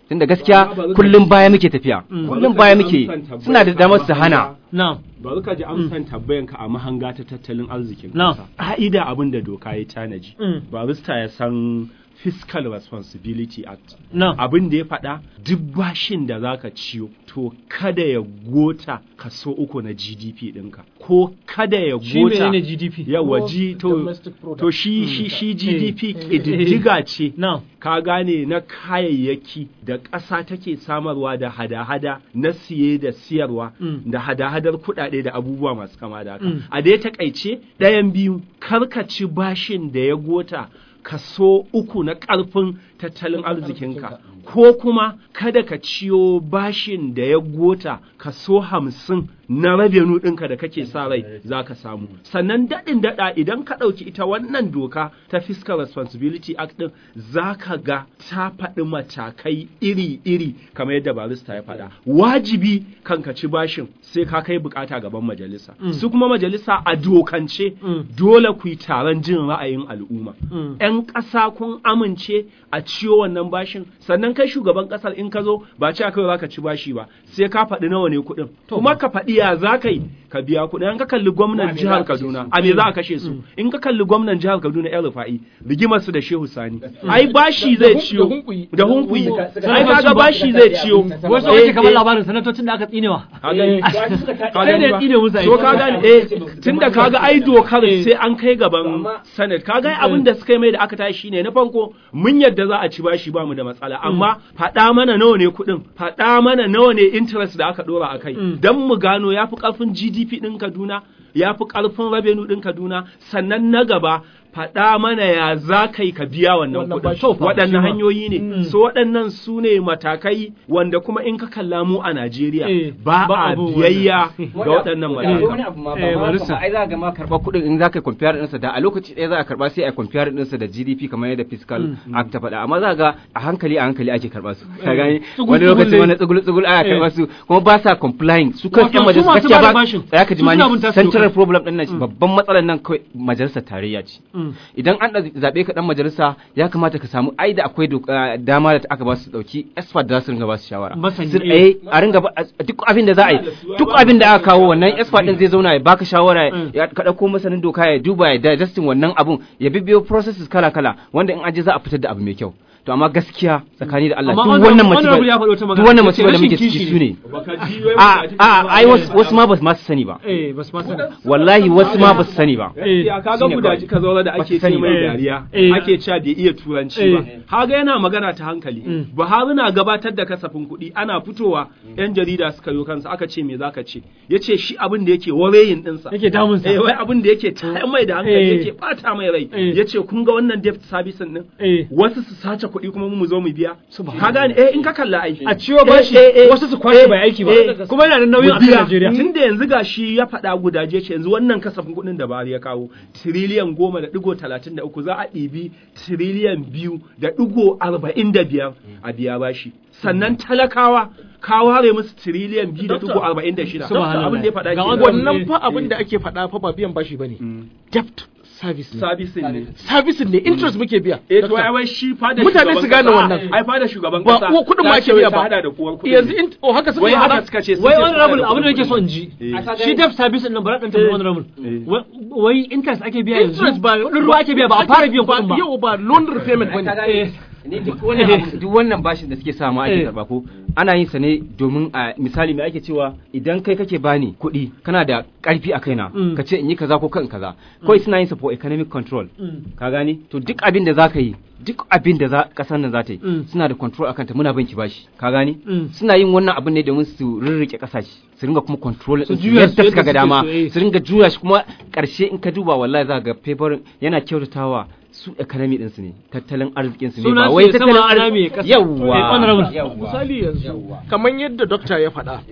tunda gaskiya kullum baya muke tafiya kullum baya muke suna da damar su hana na'am bari ka ji amsan tabbayanka a mahanga ta tattalin arzikin Na. kasa ka'ida abin da doka ya tanaji Mm. barista ya san fiscal responsibility act na'am abin da ya faɗa duk bashin da zaka ciyo to kada ya gota kaso uku na GDP ɗinka ko kada ya shi gota menene GDP yawa Gross ji to domestic product. to shi shi shi GDP ƙididdiga ce na'am ka gane na kayayyaki da ƙasa take samarwa da hada-hada na siye da siyarwa Mm. da hada-hadar kuɗaɗe da abubuwa masu kama da haka. Mm. A dai takaice ɗayan biyu karkaci bashin da ya gota kaso uku na ƙarfin tattalin arzikinka ko kuma kada ka ciyo bashin da ya gota kaso hamsin na rabenu ɗinka da kake sa rai za ka samu sannan daɗin daɗa idan ka ɗauki ita wannan doka ta fiscal responsibility act ɗin za ka ga ta faɗi matakai iri-iri kamar yadda barista ya faɗa wajibi kan ka ci bashin sai ka kai bukata gaban majalisa su kuma majalisa a dokance Mm. dole ku yi taron jin ra'ayin al'umma Mm. 'yan ƙasa kun amince a ciyo wannan bashin sannan kai shugaban ƙasar in ka zo ba ce kawai za ka ci bashi ba sai ka faɗi nawa ne kuɗin kuma ka faɗi ya za ka yi ka biya kuɗin in ka kalli gwamnan jihar Kaduna a me za a kashe su in ka kalli gwamnan jihar Kaduna yan rufa'i rigimar su da Shehu Sani ai bashi zai Da hun- ciyo da hunkuyi. da hunkuyi Suka- ai kaga bashi zai ciyo wasu Eh, kake kamar eh. labarin sanatocin da aka tsinewa Ka gani? Ka sai gani da ya ba? tsine musu So ka gani eh tunda kaga ai dokar sai an kai gaban Senate kaga ai abin da suka yi mai da aka tashi shine na farko mun yadda za a ci bashi ba mu da matsala amma faɗa mana nawa ne kuɗin faɗa mana nawa ne interest da aka dora a kai dan mu gano yafi karfin GDP ɗin Kaduna yafi karfin revenue ɗin Kaduna sannan na gaba faɗa mana ya za ka yi ka biya wannan Wannan kuɗin bashi. waɗannan hanyoyi ne so waɗannan su ne matakai wanda kuma in ka kalla mu a Eh, Najeriya ba ba a abu biyayya ga waɗannan wani matakan abu ma Eh, ba ma barista. haka ba. ai za ga ma karɓar kuɗin in za ka compare ɗinsa da a lokaci ɗaya za a karɓa sai a compare ɗinsa da GDP kamar yadda fiscal act ta faɗa amma za ga a hankali a hankali ake karɓa su ka gani Tsugul- wani lokaci tsugul wani ne. tsugul tsugul aka Eh. karɓa su kuma ba sa complying su kan Wato yan su majalisa masu gaskiya bada ba bashin, tsaya ka ji su ma suna bin ni tasu central dokar. problem ɗin nan babban matsalar nan kawai majalisar tarayya ce Mm. idan an ɗa- zaɓe ka ɗan majalisa ya kamata ka samu ai da akwai doka- dama da aka ba su ɗauki expert da su ringa ba su shawara Masani, Su- eh. eh a ringa ba a- duk abin da za a yi duk abin da aka kawo wannan expert din zai zauna ya baka shawara Mm. ya ka ɗauko masanin doka ya duba ya digesting wannan abun ya bibbiyo processes kala kala wanda in aje za a fitar da abu mai kyau to amma gaskiya tsakani da Allah Amma duk honorable- wannan honorable ya faɗi wata masifa magana, duk wannan yace masifa da rashin muke kishi ciki ne. su ne Baka ji wai a mutane a ba- ai wasu wasu ma ba su ma su sani ba eh bas ma sani wallahi wasu ma ba su sani ba Ya kaga Shine gudaji kawai. ka zaura da Ba ake su sani ce mai ba. dariya Eh. ake cewa bai iya turanci Eh. ba haga yana magana ta hankali Mm. Buhari na gabatar da kasafin kuɗi ana fitowa yan jarida suka yi kansa aka ce me zaka ce yace shi abin da yake warayin ɗinsa yake damunsa eh wai abin da yake tayar mai da hankali Eh. yake bata mai rai Eh. yace kun ga wannan debt service din eh wasu su sace kuɗi kuma mu zo mu biya ka gane eh in ka kalla ai a ciwo bashi Eh, eh, eh. wasu su kwashe Eh, bai aiki ba eh. kuma yana da nauyin a kan biya. Najeriya Tun da yanzu ga shi ya faɗa gudaje ce yanzu wannan kasafin kuɗin da Buhari ya kawo tiriliyan goma da ɗigo talatin da uku za a ɗibi tiriliyan biyu da ɗigo arba'in da biyar a biya bashi. Sannan talakawa ka ware musu tiriliyan biyu da ɗigo arba'in da shida. Subhanallah. Abin da ya faɗa Ga kenan. wannan Eh, fa abin da ake faɗa fa ba biyan bashi bane debt service ne Sabisin ne. service ne interest muke biya Eh to Doctor. ai wai shi fada Mutane shugaban su gane kasa- wannan. Ai fada shugaban ba kasa. uwa kuɗin ma ta ake ce biya ta ba hada da kuwar kuɗi. yanzu in oh haka suka Wai faɗa. haka suka ce sun wai ce wani suna rabul da abin da kuɗin nake so in kuɗi. ji Eh. shi debt service din nan bara dan tambayi wani rabul Eh. wai interest ake biya yanzu interest ba kudin ruwa ake biya ba a fara biyan kuɗin ba yau ba loan repayment bane Eh. ni duk wannan abu- duk wannan bashin da suke samu ake Eh. karba ko ana yin sa ne domin a misali mai ake cewa idan kai kake bani kuɗi kana da ƙarfi a kaina Mm. ka ce in yi kaza ko kan kaza kawai suna yin sa for economic control Mm. ka gani to duk abin da zaka yi duk abin da za kasar nan za ta yi Mm. suna da control akan ta muna banki bashi ka gani Mm. suna yin wannan abin ne domin su rirrike kasashe su ringa kuma control Su din su juya su yadda suka yadda ga suke dama so, eh. su ringa juya shi kuma karshe in ka duba wallahi za ka ga paper yana kyautatawa su economy din su ne tattalin arzikin su ne Suna ba su wai ne sama tattalin ana arziki mai kasa. yawwa Eh, honorable. yawwa. misali yanzu kamar yadda dokta ya faɗa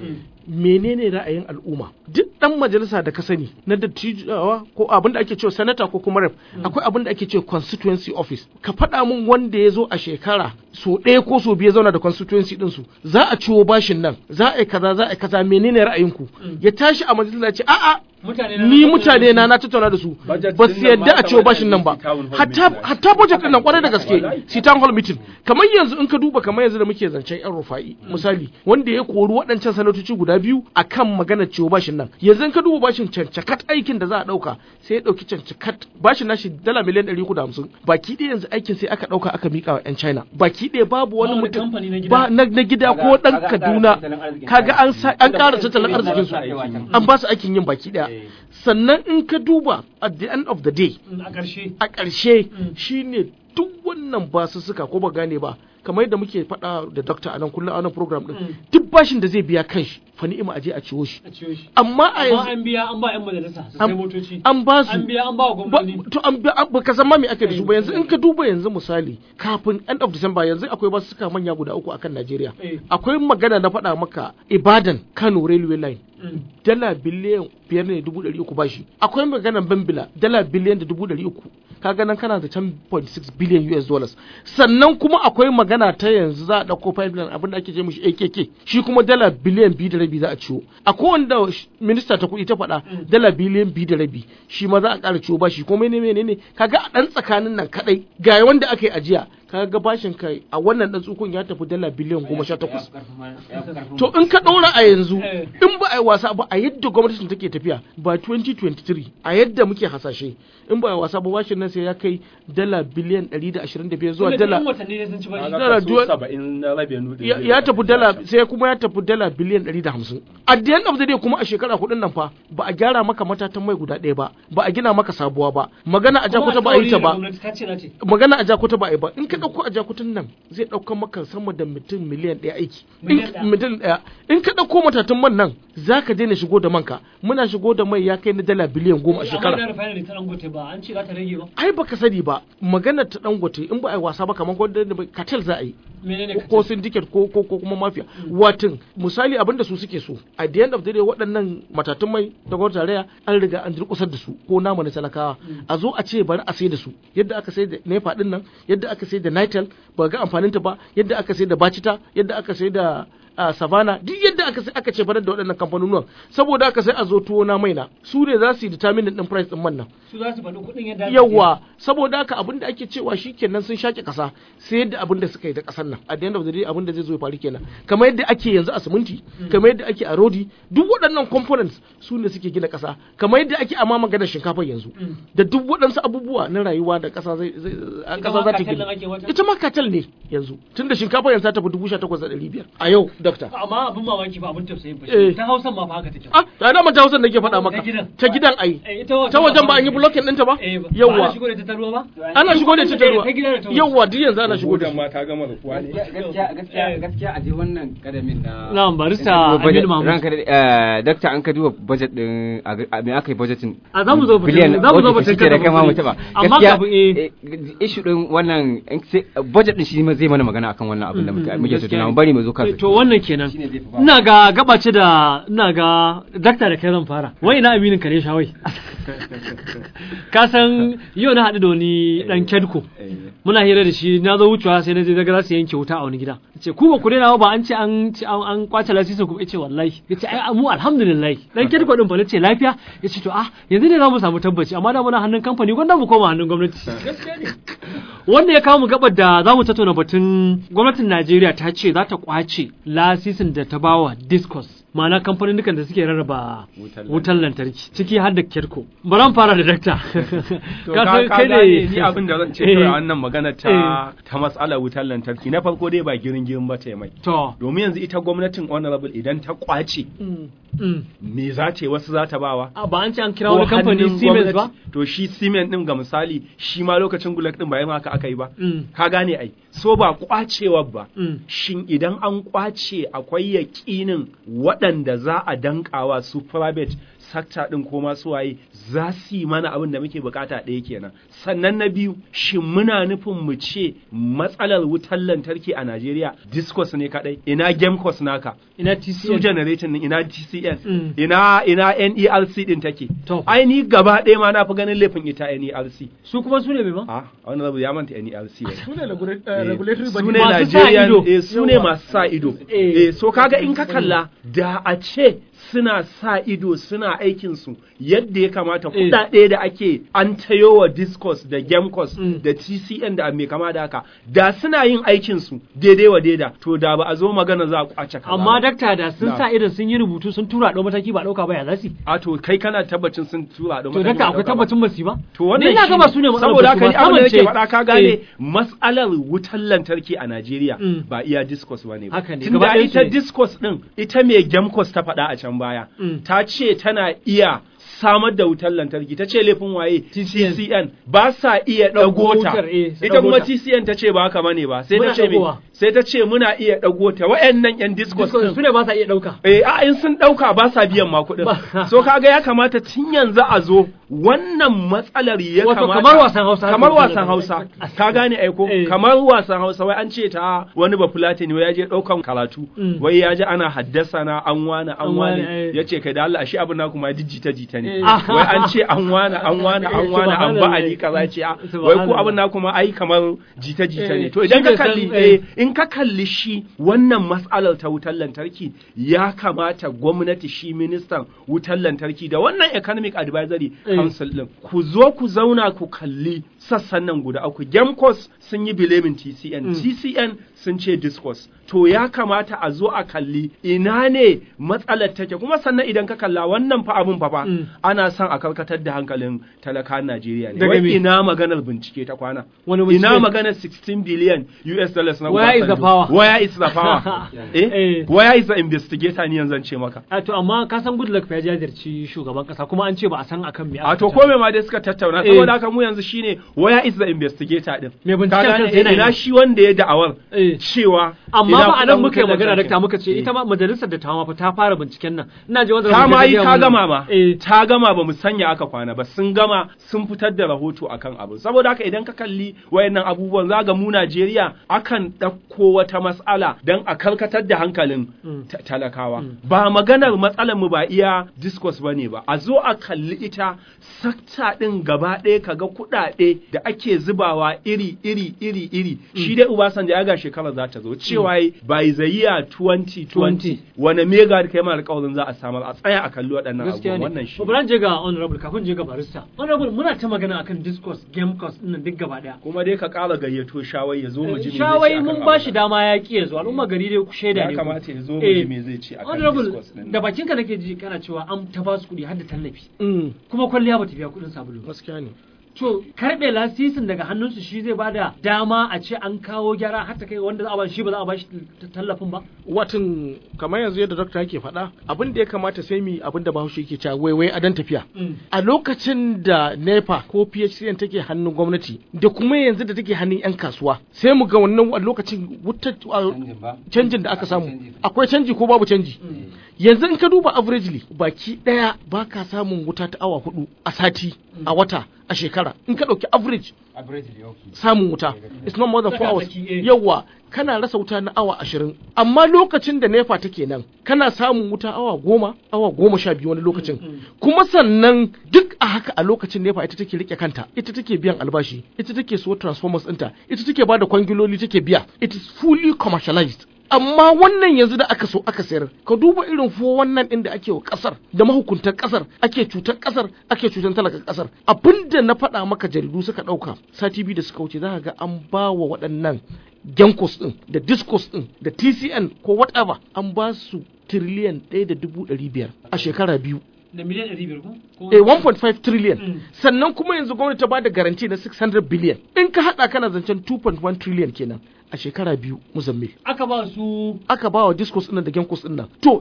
menene ra'ayin al'umma duk dan majalisa da ka sani na dattijawa ko abin da ake cewa senator ko kuma rep akwai abin da ake cewa constituency office ka faɗa min wanda ya zo a shekara so ɗaya ko so biyu ya zauna da constituency ɗinsu za a ciwo bashin nan za a yi kaza za a yi kaza menene ra'ayinku ya tashi a majalisa ya ce a'a mutane ni mutane na na tattauna da su Budget ba din su nan yadda ma a ciwo kamar bashin nan ba irin town hall hatta meeting. hatta budget din nan kwarai da gaske Wallahi. si town hall meeting kamar yanzu in ka duba kamar yanzu da muke zancen yan rufa'i misali wanda ya kori waɗancan sanatoci guda biyu akan maganar ciwo bashin nan yanzu in ka duba bashin cancakat aikin da za a ɗauka sai ya ɗauki cancakat bashin nashi dala miliyan ɗari uku da hamsin baki ɗaya yanzu aikin sai aka ɗauka aka miƙa wa 'yan china baki ɗaya babu wani wani mutum kamfani na gida. ba na na gida ko ɗan kaduna kaga an sa- an ƙara tattalin arzikin su an ba su aikin yin baki ɗaya sannan in ka duba at the end of the day a ƙarshe a ƙarshe Mm. shine duk wannan basussuka ko ba gane ba kamar yadda muke faɗa da dokta a nan kullum a nan program din Mm. duk bashin da zai biya kanshi fa ni'ima aje a ciwo shi a ciyo shi amma a amma yanzu an biya an ba 'yan majalisa su An- sai motoci an ba su an biya an ba wa ba, gwamnati to an biya ba ka san ma me ake da su ba yanzu in ka duba yanzu misali kafin end of December yanzu akwai basussuka manya guda uku akan Najeriya Eh. akwai magana na faɗa maka Ibadan Kano railway line Mm. dala biliyan biyar ne dubu ɗari uku bashi akwai maganar bambila dala biliyan da dubu ɗari uku kaga nan kana da 10.6 biliyan US dollars sannan kuma akwai magana ta yanzu za a ɗauko pipeline abin da ake ce mishi AKK shi kuma dala biliyan biyu da rabi za a ciwo akwai wanda sh- minista ta kuɗi ta faɗa dala biliyan biyu da rabi shi ma za a ƙara ciwo bashi ko menene menene kaga a ɗan tsakanin nan kaɗai ga wanda aka yi ajiya kaga bashin kai a wannan ɗan tsukun ya tafi dala biliyan goma sha takwas to in ka ɗora a yanzu Eh. in ba a yi wasa ba a yadda gwamnatin take tafiya ba 2023 a yadda muke hasashe in ba a yi wasa ba bashin nan sai ya kai dala biliyan 125 zuwa Tunda dala ɗan watanni ne sun ci bashi Kaga dala kaso duwa- saba'in na revenue din ya, zai ya tafi tafi dala sai kuma ya tafi dala biliyan 150 at the end of the day kuma a shekara hudun nan fa ba a gyara maka matatan mai guda ɗaya ba ba a gina maka sabuwa ba magana a jakuta ba a yi ta ba gwamnati ta ce na ce magana a jakuta ba a yi ba in ka ɗauko a jakutan nan zai ɗauka maka sama da mutum miliyan ɗaya aiki Miliyan In- ɗaya. miliyan ɗaya in ka ɗauko matatan man nan za ka daina shigo da manka muna shigo da mai ya kai na dala biliyan goma a amma shekara da refinery ta dangote ba an ce za ta rage ba ai baka sani ba maganar ta dangote in ba a yi wasa ba kamar gwada da katel za a yi menene ka ko ce? syndicate ko ko ko kuma mafia watin misali abin da su suke so at the end of the day waɗannan matatun mai da gwamnati tarayya an riga an durƙusar da su ko namu na talakawa a zo a ce bari a sai da su yadda aka sai da nepa din nan yadda aka sai da nitel ba ga amfanin ta ba yadda aka sai da bacita yadda aka sai da a savana duk yadda aka sai aka ce barar da waɗannan kamfanonuwan saboda aka sai a zo tuwo na mai na su ne za su yi determine din price din man nan su za su faɗi kuɗin yadda aka yawa saboda haka abin da ake cewa shi kenan sun shaƙe ƙasa sai yadda abin da suka yi da ƙasar nan a the end of the day abin da zai zo ya faru kenan kamar yadda ake yanzu a siminti kamar yadda ake a rodi duk waɗannan components su ne suke gina ƙasa kamar yadda ake a ma maganar shinkafa yanzu da duk waɗansu abubuwa na rayuwa da ƙasa zai zai- a Ita ƙasa ma za ta cartel gina ɗin ake wata? ita ma katal ne yanzu tunda shinkafa yanzu ta tafi dubu sha takwas da ɗari biyar a yau dokta amma abin mamaki ba abin tausayin ba Eh. ta hausan ma fa haka take ah da dama ta hausa nake faɗa maka Ta gidan. ta gidan ai Eh, ita wajen ta wajen ba an yi ba- blocking ɗinta ba eh ba ba yawwa ana shigo da ita ta ruwa ba ana shigo da ita ta ruwa ta gida da ta waje. yawwa duk yanzu ana shigo da Gudan shi ma ta gama rufuwa ne gaskiya gaskiya gaskiya a je wannan kadamin na Na'am, barista in ka duba budget- Aminu Mahmud. ranka da eh, dakta an ka duba budget din a ga- a me aka yi budgetin A za mu zo batun- biliyan za mu zo okay, batun shi ke da kada kai ma mu mu bari. taba Amma gaskiya kafin, eh. eh, issue din wannan in sai- budget din shi ma zai mana magana akan wannan abin da muke muke gaskiya tattauna ne. mu bari mu zo kansa to wannan kenan Shine zai fi ba. ina ga gabace da ina ga dakta da kai zan fara wai ina aminin ka ne shawai ka san yau na haɗu da wani dan kedko muna hira da shi na zo wucewa sai na je daga za su yanke wuta a wani gida ce ku ba ku daina ba an ce an ce an an kwace lasisin ku ce wallahi yace ai mu alhamdulillah dan kedko din fa nace lafiya yace to ah yanzu ne za mu samu tabbaci amma da muna hannun kamfani gwanda mu koma hannun gwamnati wanda ya kawo mu gabar da za mu tattauna batun gwamnatin Najeriya ta ce za ta kwace lasisin da ta bawa Discos ma'ana kamfanin da suke rarraba Wutar wutar lantarki ciki har da Kerko bari mu fara da dakta To Ka ka san ka kai ne- gane ni abin da zan ce Eh, kawai a wannan magana ta ta matsalar wutar lantarki na farko dai ba girin girin ba ta mai to domin yanzu ita gwamnatin honorable idan ta kwace Mm. me za ta yi wasu za ta bawa A, ba an ce an kira ko wani kamfani hannun Siemens ba gwamnati. to shi Siemens din ga misali shi ma lokacin Gulak din ba yin haka aka yi ba Mm. ka gane ai so ba kwacewa ba Mm. shin idan an kwace akwai yaƙinin waɗanda za a dankawa su private sector din ko masu waye za su yi mana abin da muke bukata ɗaya kenan sannan na biyu shin muna nufin mu ce matsalar wutar lantarki a Najeriya discos ne kadai ina gamecos naka ina su TCN generator din ina TCN Mm. ina ina NERC din take To. ai ni gaba ɗaya ma na fi ganin laifin ita NERC su kuma su ne mai ba a wani rabu ya manta NERC ne su ne regula- eh, regulatory su body ne Masu sa Nigerian ido. eh, su ne Yawa. masu sa ido Eh. eh so kaga in ka kalla da a ce suna sa ido suna aikin su yadda ya kamata Eh. kuɗaɗe da ake an tayo wa discos da gamcos Mm. da TCN da mai kama da haka da suna yin aikin su daidai wa daida to da ba a zo magana za a kwace kaza amma ba. dakta da sun Na. sa idan sun yi rubutu sun tura ɗau mataki ba ɗauka ba ya za su yi? a to kai kana tabbacin sun tura da to dakta akwai tabbacin ba su yi ba To wannan Ni ina ga ba su ne matsalar saboda ba su haka ba, ni abin da samun nake ce- faɗa ka gane Eh. mas'alar wutar lantarki a Najeriya Mm. ba iya discos ba ne ba. Haka ne, Tunda gaba ɗayansu ita ne. discos ɗin ita mai gemcos ta faɗa a can baya. Mm. Ta ce tana iya samar da wutar lantarki ta ce laifin waye TCN. TCN ba sa iya Ɗago ɗago ta wutar, eh, su ita ɗago kuma ta. TCN ta ce ba haka bane ba sai Muna ta ce me ɗagowa. sai ta ce muna iya ɗago ta wayannan yan discos Discos ɗin su ne ba sa iya ɗauka Eh, a in sun ɗauka ba sa biyan ma kuɗin. Ba- so kaga ya kamata tun yanzu a zo wannan matsalar ya Wato kamata. kamar wasan Hausa Kamar haka wasan ne. Hausa. Ka gane aiko? Eh. Kamar wasan Hausa wai an ce ta wani ba Fulatani wai ya je ɗaukan karatu. Mm. Wai ya ji ana haddasa na an wane an An wane, wane. eh. Ya ce kai da Allah ashe abin na kuma jijjita jita ne. Eh. Wai an ce an wane an wane an wane an ba ali kaza ce a wai ko abin na kuma ai kamar jita jita ne. Eh. To idan Shi ka bai san, kalli eh. eh, in ka kalli shi wannan matsalar ta wutar lantarki ya kamata gwamnati shi ministan wutar lantarki da wannan economic advisory Eh. council din ku zo ku zauna ku kalli sassan nan guda uku gemcos sun yi bilemin tcn Mm. tcn sun ce discos to ya kamata a zo a kalli ina ne matsalar take kuma sannan idan ka kalla wannan fa abun fa fa Mm. ana son a karkatar da hankalin talakan Najeriya ne Daga wai me? ina maganar bincike ta kwana Wani bincike? ina maganar 16 billion US dollars na Where is the Obasanjo? power? where is the power Eh. eh where is the investigator ni yanzu ce maka a to amma ka san Goodluck fa ya jajirci shugaban kasa kuma an ce ba a san akan me a to aka kome ma dai suka tattauna Eh. saboda haka mu yanzu shine where is the investigator din Me binciken Ka gane, kansa yana ina yi. shi wanda ya da'awar Eh. cewa amma ina ba a nan kuɗin muka yi wutar magana lantarki. dakta muka ce Eh. ita ma majalisar da ta fa ta fara binciken nan ina ji wanda ta ma yi gaya ta mana. gama ma eh ta gama ba mu sanya aka kwana ba sun gama sun fitar da rahoto akan abu saboda haka idan ka kalli wayannan abubuwan za ga mu Najeriya akan ɗauko wata mas'ala don a karkatar da hankalin Mm. ta- talakawa ba maganar matsalar mu ba iya discourse bane ba a zo a kalli ita sakta din gaba ɗaya kaga kuɗaɗe da ake zubawa iri iri iri iri shi dai Obasanjo ya ga shekara za ta zo cewa by the year 2020 wane mega da kai ma alƙawarin za a samar a tsaya a kalli waɗannan gaskiya abubuwan ne wannan shi ba bari je ga honorable kafin je ga barista honorable muna ta magana akan discourse game course din nan duk gaba daya kuma dai ka ƙara gayyato shawai ya zo mu ji me zai ce shawai akan mun abin ba shi nan. dama ya ki yanzu al'umma gari dai ku shaida ya ne ku. kamata ya zo mu Eh, ji me zai ce akan honorable discourse din da nan. bakin ka nake ji kana cewa an ta ba su kuɗi har da tallafi Mm, kuma kwalliya ba ta biya kuɗin sabulu ba gaskiya ne to karɓe lasisin daga hannunsu shi zai bada dama a ce an kawo gyara har ta kai wanda za a ba shi ba za a ba shi tallafin ba watan kamar yanzu yadda dokta yake faɗa abin da ya kamata sai mu yi abin da bahaushe yake cewa waiwai a dan tafiya a lokacin da nepa ko phcn take hannun gwamnati da kuma yanzu da take hannun 'yan kasuwa sai mu ga wannan a lokacin wutar canjin da aka samu akwai canji ko babu canji yanzu in ka duba averagely baki daya ba ka samun wuta ta awa hudu a sati a wata a shekara in ka dauki average samun wuta it's not more than four hours Tsaka-tsaki, eh. yawa kana rasa wuta na awa ashirin amma lokacin da nefa take nan kana samun wuta awa goma awa goma sha biyu wani lokacin kuma sannan duk a haka a lokacin nefa ita take rike kanta ita take biyan albashi ita take so transformers ɗinta ita take bada kwangiloli take biya it is fully commercialized amma wannan yanzu da aka so aka sayar ka duba irin fo wannan din da ake wa kasar da mahukuntan kasar ake cutar kasar ake cutar talakan kasar abinda na faɗa maka jaridu suka ɗauka sati biyu da suka wuce za ka ga an ba wa waɗannan genkos din da discos din da tcn ko whatever an ba su tiriliyan ɗaya da dubu ɗari biyar a shekara biyu da miliyan ɗari biyar ko eh 1.5 trillion Mm. sannan kuma yanzu gwamnati ta bada garanti na 600 billion in ka hada kana zancen 2.1 trillion kenan a shekara biyu muzammil aka ba su aka ba wa discos ɗin da genkos ɗin nan to duk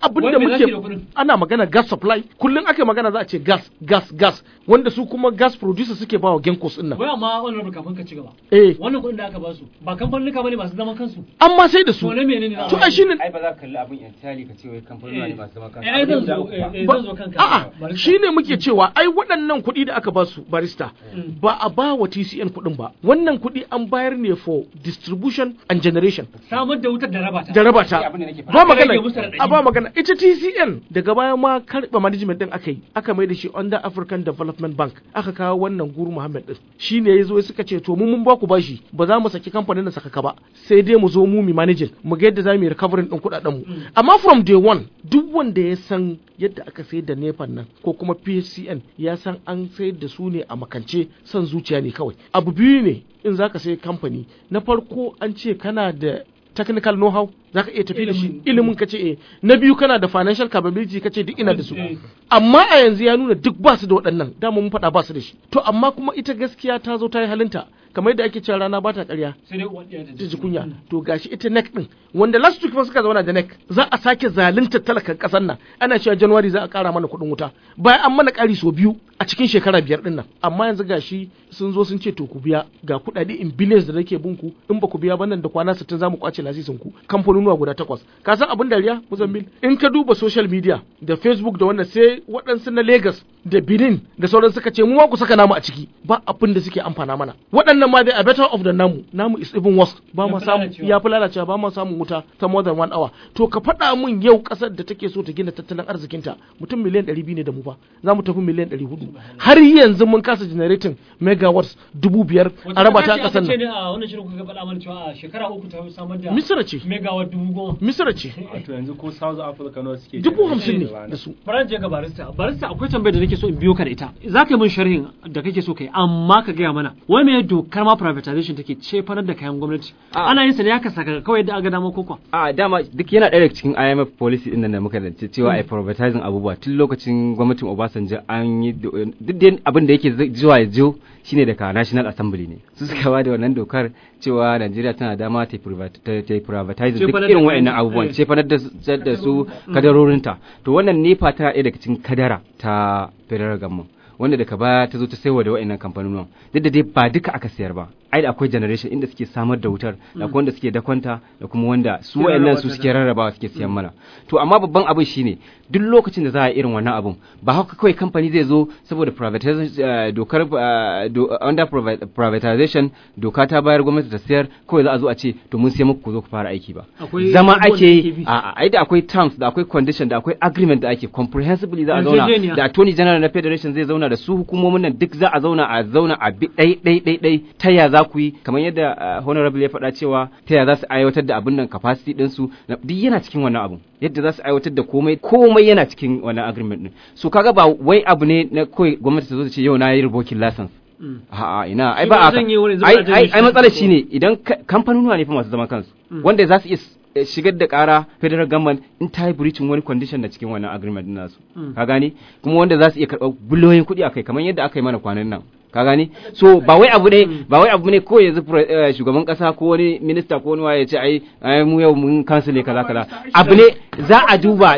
abin Wai da me za su yi da muke kuɗin? ana magana gas supply kullum ake magana za a ce gas gas gas wanda su kuma gas producer suke ba wa genkos din nan wai amma wannan kafin ka ci gaba eh wannan kuɗin da aka ba su ba kamfanin bane masu zaman kansu amma sai da su to na menene na to ai shine ai ba za ka kalli abin entirely ka ce wai kamfanoni ne masu zaman kansu eh ai zan Abin da zo uku eh, ba. eh, ba- zan zo kanka a'a Barista. shine muke cewa ai waɗannan kuɗi da aka ba su barista Mm. ba a ba wa TCN kuɗin ba wannan kuɗi an bayar ne for distribution and generation samar da wutar da raba ta da raba ta abin da nake faɗa. ba Aka rage magana musu raɗaɗi. a ba magana ita TCN daga baya ma karɓa management din aka yi aka mai da shi under African Development Bank aka kawo wannan guru Muhammad din shi ne ya zo suka ce to mu mun ba ku bashi ba za mu saki kamfanin da saka ka ba sai dai mu zo mu mi managing mu ga yadda za mu yi recovering din kuɗaɗen mu amma from day one duk wanda ya san yadda aka sayar da nefan nan ko kuma PHCN ya san an sayar da su ne a makance son zuciya ne kawai abu biyu ne in zaka sayi kamfani na farko an ce kana da technical know-how za ka iya tafi da shi Ilimin. ilimin ka ce eh na biyu kana da financial capability ka ce duk ina da su Eh. amma a yanzu ya nuna duk ba su da waɗannan dama mun faɗa ba su da shi to amma kuma ita gaskiya ta zo ta yi halinta kamar yadda ake cewa rana ba ta ƙarya sai dai uwan ɗaya ta ji kunya to gashi ita neck din wanda last week fa suka zauna da neck za a sake zalunta talakan kasar nan ana cewa january za a kara mana kuɗin wuta bayan an mana ƙari sau biyu a cikin shekara biyar din nan amma yanzu gashi sun zo sun ce to ku biya ga kuɗaɗe in billions da nake bin ku in ba ku biya ba nan da kwana 60 za mu kwace lasisin ku kamfanonuwa guda takwas ka san abin dariya muzambil in ka duba social media da facebook da wannan sai waɗansu na lagos da benin da sauran suka ce mu ma ku saka namu a ciki ba abin da suke amfana mana waɗannan ma dai a better of the namu namu is even worse ba Ya ma fi samu lalacewa. ya fi lalacewa ba ma samun wuta ta more than one hour to ka faɗa mun yau ƙasar da take so ta gina tattalin arzikinta mutum miliyan ɗari biyu ne da mu ba za mu tafi miliyan ɗari hudu har yanzu mun kasa generating megawatts dubu biyar a raba ta a ƙasar ce ne nan a wannan shirin kuka faɗa mana cewa a shekara uku ta samar da misira ce megawatt dubu goma misira ce Wato yanzu ko South Africa nawa suke dubu generate hamsin ne rana. da su Faran je ga barista. Barista akwai tambayar da nake so in biyo ka da ita. Za ka yi min sharhin da kake so kai amma ka gaya mana. Wai me dokar ma privatization take cefanar da kayan gwamnati? Ah. Ana yin sa ne haka saka kawai da aga dama koko. a dama duk yana ɗaya daga cikin IMF policy din nan da muka zance cewa ai privatizing abubuwa tun lokacin gwamnatin Obasanjo an yi do- duk dai abin da yake zai- zuwa ya jiyo shine daga National Assembly ne su suka ba da wannan dokar cewa Najeriya tana dama ta yi privat- ta ta yi privatizing duk Cefanar da irin kayan- waɗannan abubuwan eh. cefanar da su- da su kadarorinta to wannan nefa tana ɗaya daga cikin kadara ta federal government wanda daga baya ta zo ta saiwa da wa'annan kamfanonin duk da dai ba duka aka sayar ba ai da akwai generation inda suke samar da wutar da kuma wanda suke dakwanta da kuma wanda su Suke wa'annan rarraba su ta suke rarrabawa suke siyan mana to amma babban abin shine duk lokacin da za a yi irin wannan abun ba haka kawai kamfani zai zo saboda privatization eh, dokar eh, do- under privat- privatization doka ta bayar gwamnati ta sayar kawai za a zo a ce to mun sai muku ku zo ku fara aiki ba Akwai zama abubuwan ake da yi ake bi. a a ai da akwai terms da akwai condition da akwai agreement da ake comprehensively za a zauna Yarjejeniya. da attorney general na federation zai zauna da su hukumomin nan duk za a zauna a zauna a bi ɗai ɗai ɗai ɗai ta ya za ku yi kamar yadda uh, honorable ya faɗa cewa ta ya za su aiwatar da abin nan capacity ɗin su na- duk yana cikin wannan abun yadda za su aiwatar da komai komai yana cikin wannan agreement ɗin so kaga ba wai abu ne na kawai gwamnati ta zo ta ce yau na yi revoking license A'a ina ai Shi ba ba haka zan yi wurin zuwa ai janye ai shi ai matsalar ko- shine idan ka- kamfanonuwa ne fa masu zaman kansu wanda za su iya s- eh, shigar da kara federal government in ta yi breaching wani condition na cikin wannan agreement din nasu ka gane kuma wanda za su iya karɓar biliyoyin kuɗi akai kamar yadda aka yi mana kwanan nan ka gane so ba wai abu ne ba wai abu ne ko yanzu pre- eh, shugaban kasa ko wani minista ko wani waye ya ce ai ai mu yau mun cancel kaza kaza abu ne za a duba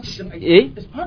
eh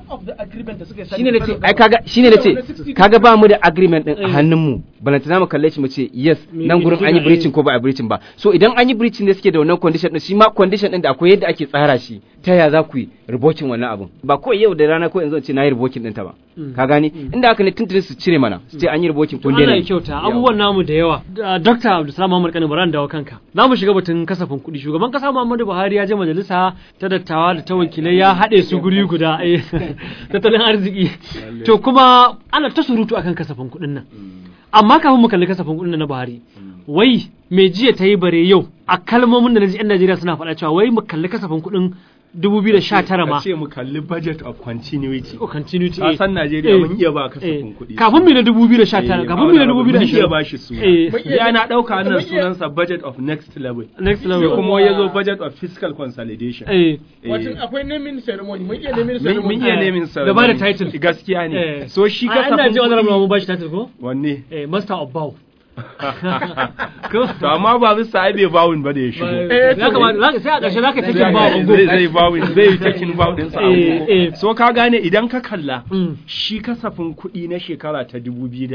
shine nace ai kaga shine nace kaga ba mu da agreement din a hannun mu balanta zamu kalle shi mu ce yes Me- nan me gurin kike an yi ga- breaching ko ba a breaching ba so idan an yi breaching ne suke da wannan condition din shi ma condition din da akwai yadda ake tsara shi ta ya za ku yi revoking wannan abun ba kawai yau da rana ko yanzu in ce na yi revoking din ta ba ka gani inda haka ne tuntuni su cire mana su ce an yi revoking kun Allah daina ya kyauta abubuwan namu da yawa Da- Dr. Abdulsalam Muhammad Kano Baran dawo kanka za mu shiga batun kasafin kuɗi shugaban kasa Muhammadu Buhari ya je majalisa ta dattawa da ta wakilai ya haɗe su guri guda eh, tattalin arziki to kuma ana ta surutu akan kasafin kuɗin nan amma kafin mu kalli kasafin kuɗin nan na Buhari wai me jiya ta yi bare yau a kalmomin da na ji 'yan Najeriya suna faɗa cewa wai mu kalli kasafin kuɗin 2019 ma Ka ce mu kalli budget of continuity. Oh, continuity Ka eh. san Najeriya Eh. mun iya ba Eh, kasafin kuɗi. kafin mu na 2019 Eh, kafin mu na mun iya 2020 ba shi suna. Eh. Ya na ɗauka nan Mun iya- sunansa budget of next level. next Sai level kuma ya zo budget of fiscal consolidation. eh Eh. Wato akwai naming ceremony mun iya naming Mun ceremony mun iya Eh, nemin sa. da ba da title. Gaskiya eh ne. So shi Ah, ina kasafin jin honorable kuɗi. mu bashi title ko Wanne? eh master of bow to amma ba bisa ai bai bawun ba da ya shigo ya kamata zaka- sai a ƙarshe zaka take zai ba ungo zai bawun zai yi takin bawun ɗinsa a Eh, ungo. eh. so ka gane idan ka kalla Mm. shi kasafin kuɗi na shekara ta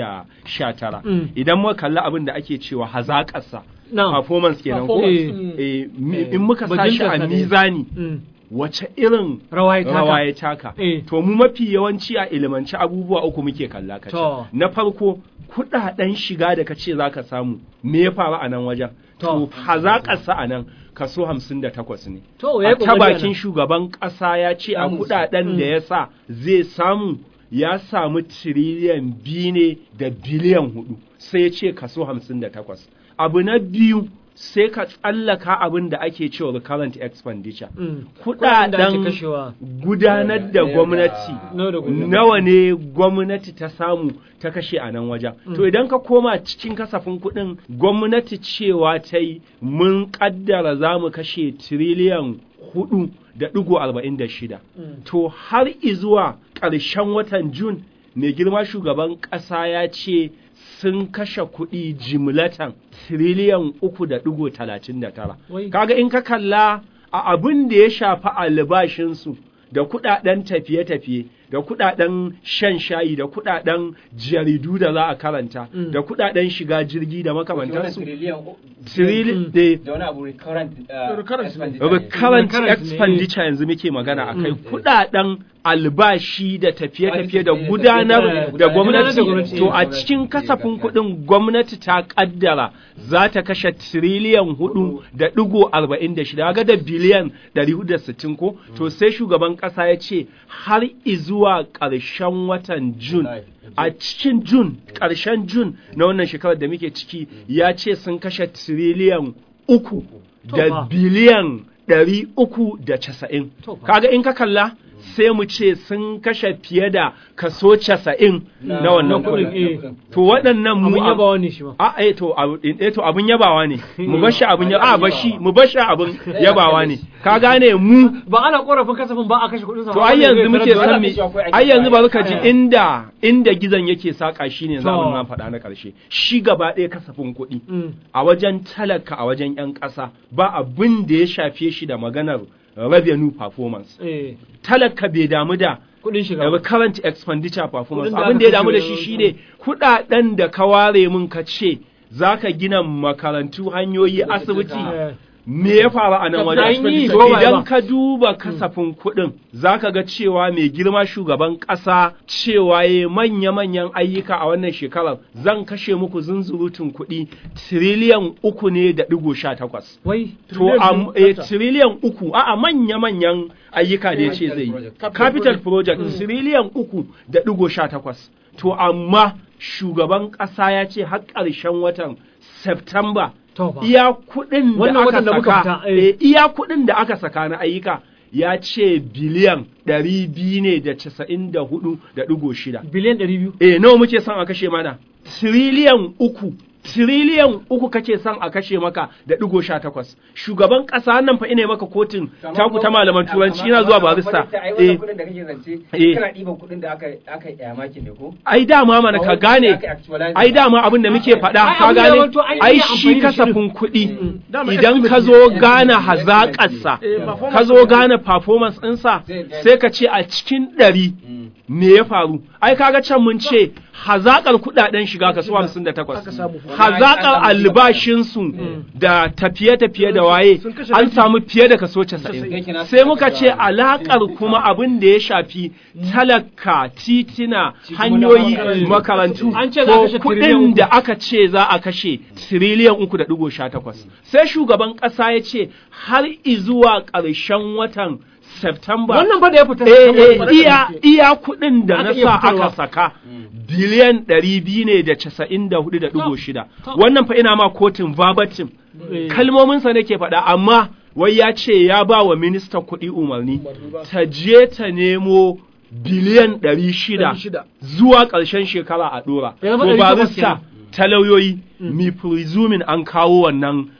2019 Mm. idan muka kalla abin da ake cewa hazaƙarsa Na'am. performance kenan ko Eh. Eh, mi- in muka sa shi a Bajintarsa ne. mizani Mm. wace irin Rawa ya taka. rawa ya taka Eh. to mu mafi yawanci a ilimance abubuwa uku muke kalla kace To. na farko kudaden shiga da kace zaka samu me ya faru a nan wajen To. to hazaƙarsa a nan kaso 58 ne To, ya yi a ta ƙoƙari a bakin nan. shugaban ƙasa ya ce a kudaden da ya sa zai samu ya samu tiriliyan biyu ne da biliyan hudu sai ya ce kaso 58 abu na biyu sai ka tsallaka abin da ake cewa recurrent expenditure Mm. Kuɗaɗen da ake kudaden kashewa. gudanar da gwamnati Nawa da gobe. nawa ne gwamnati ta samu ta kashe a nan wajen to idan ka koma cikin kasafin kuɗin gwamnati cewa ta yi mun ƙaddara za mu kashe tiriliyan hudu da ɗigo arba'in da shida to har izuwa ƙarshen watan jun mai girma shugaban ƙasa ya ce sun kashe kuɗi jimlatan tiriliyan uku da ɗigo talatin da tara Wai. kaga in ka kalla a abin da ya shafi albashinsu da kuɗaɗen tafiye-tafiye da kuɗaɗen shan shayi da kuɗaɗen jaridu da za a karanta da kuɗaɗen shiga jirgi da makamantansu tirili da da wani abu recurrent Recurrent. expenditure ne. current Recurrent ne, expenditure yanzu muke magana a kai kudaden albashi da tafiye-tafiye da gudanar da Gudanar da gwamnati gwamnati. to a cikin kasafin kudin gwamnati ta kaddara za ta kashe tiriliyan hudu da digo arba'in da shida ga da biliyan dari hudu da sittin ko to sai shugaban kasa ya ce har izuwa ƙarshen watan jun a cikin jun ƙarshen jun na wannan shekarar da muke ciki ya ce sun kashe tiriliyan uku To da fa. biliyan ɗari uku da casa'in. To fa. Kaga in ka kalla sai mu ce sun kashe fiye da kaso casa'in na wannan Na kuɗin, eh. kuɗin. To waɗannan mu Abin a- yabawa ne shi ma. a eh to abu- eh to abin yabawa ne mu bar shi abin yabawa a bar shi mu bar shi abin yabawa ne ka gane mu Ba ana korafin kasafin ba a kashe kuɗin sa. to ba, ai wanda yanzu zai muke tarar da san me wani- ai yanzu bari ka ji Eh. inda inda gizon yake saka shine To. zamu na faɗa na ƙarshe shi gaba ɗaya kasafin kuɗi Mm. a wajen talaka a wajen 'yan ƙasa ba abin da ya shafe shi da maganar revenue performance Eh, talaka bai damu da kuɗin shiga. ba. current expenditure performance Kuɗin da abin aka da ya damu da kashe shi wajen- shine kuɗaɗen da ka ware mun ka ce za ka gina makarantu hanyoyi asibiti Eh, me ya faru a nan An wajen yi to ko ba idan ba? ka duba kasafin kuɗin za ka ga cewa mai girma shugaban ƙasa cewa ya manya-manyan ayyuka a wannan shekarar zan kashe muku zunzurutun kuɗi tiriliyan uku ne da ɗigo sha takwas Wai. to am eh, tiriliyan uku a'a manya-manyan ayyuka da ya ce zai yi capital project tiriliyan uku da ɗigo sha takwas to amma shugaban ƙasa ya ce har ƙarshen watan September To fa. iya kuɗin da Wannan aka watan da muka saka fita, eh. eh, iya kuɗin da aka saka na ayyuka ya ce biliyan ɗari biyu ne da casa'in da hudu da ɗigo shida Biliyan ɗari biyu. eh nawa muke son a kashe mana tiriliyan uku tiriliyan uku kake son a kashe maka da ɗigo sha takwas shugaban ƙasa nan fa ina maka kotun taku ta malaman turanci ina zuwa barista eh kudin da kake zance Eh. kana ɗiban kudin da aka aka yi makin ne ko ai dama mana ka gane ai dama abin da muke faɗa Ai, ka abin da gane wato an ai iya shi amfani da kasafin kuɗi Dama idan estimate ka ne. zo gane hazaƙarsa Eh, performance ka zo gane performance ɗinsa Zai gane. sai ka ce a cikin ɗari me ya faru ai kaga can mun ce hazaƙar kuɗaɗen shiga kaso hamsin da takwas Aka samu. hazaƙar albashinsu da tafiye-tafiye da waye Sun kashe an rabi. samu fiye da kaso casa'in sai muka ce alaƙar kuma abin da ya shafi talaka titina hanyoyi makarantu. makarantu An ce za a ko kashe tiriliyan kuɗin uku. da aka ce za a kashe tiriliyan uku da ɗigo sha takwas sai shugaban ƙasa ya ce har izuwa ƙarshen watan September Wannan ba da ya fita. eh, eh, saboda- iya iya kuɗin da Aka na iya sa fitarwa. aka saka biliyan ɗari biyu ne da casa'in da hudu da ɗigo shida to. wannan fa ina ma kotun verbatim Eh. kalmominsa nake faɗa amma wai ya ce ya ba wa ministan kuɗi umarni ta je ta nemo biliyan ɗari shida Ɗari shida. zuwa ƙarshen shekara a ɗora Ya zama to ɗari takwas barista kenan. ta lauyoyi mi presuming an kawo wannan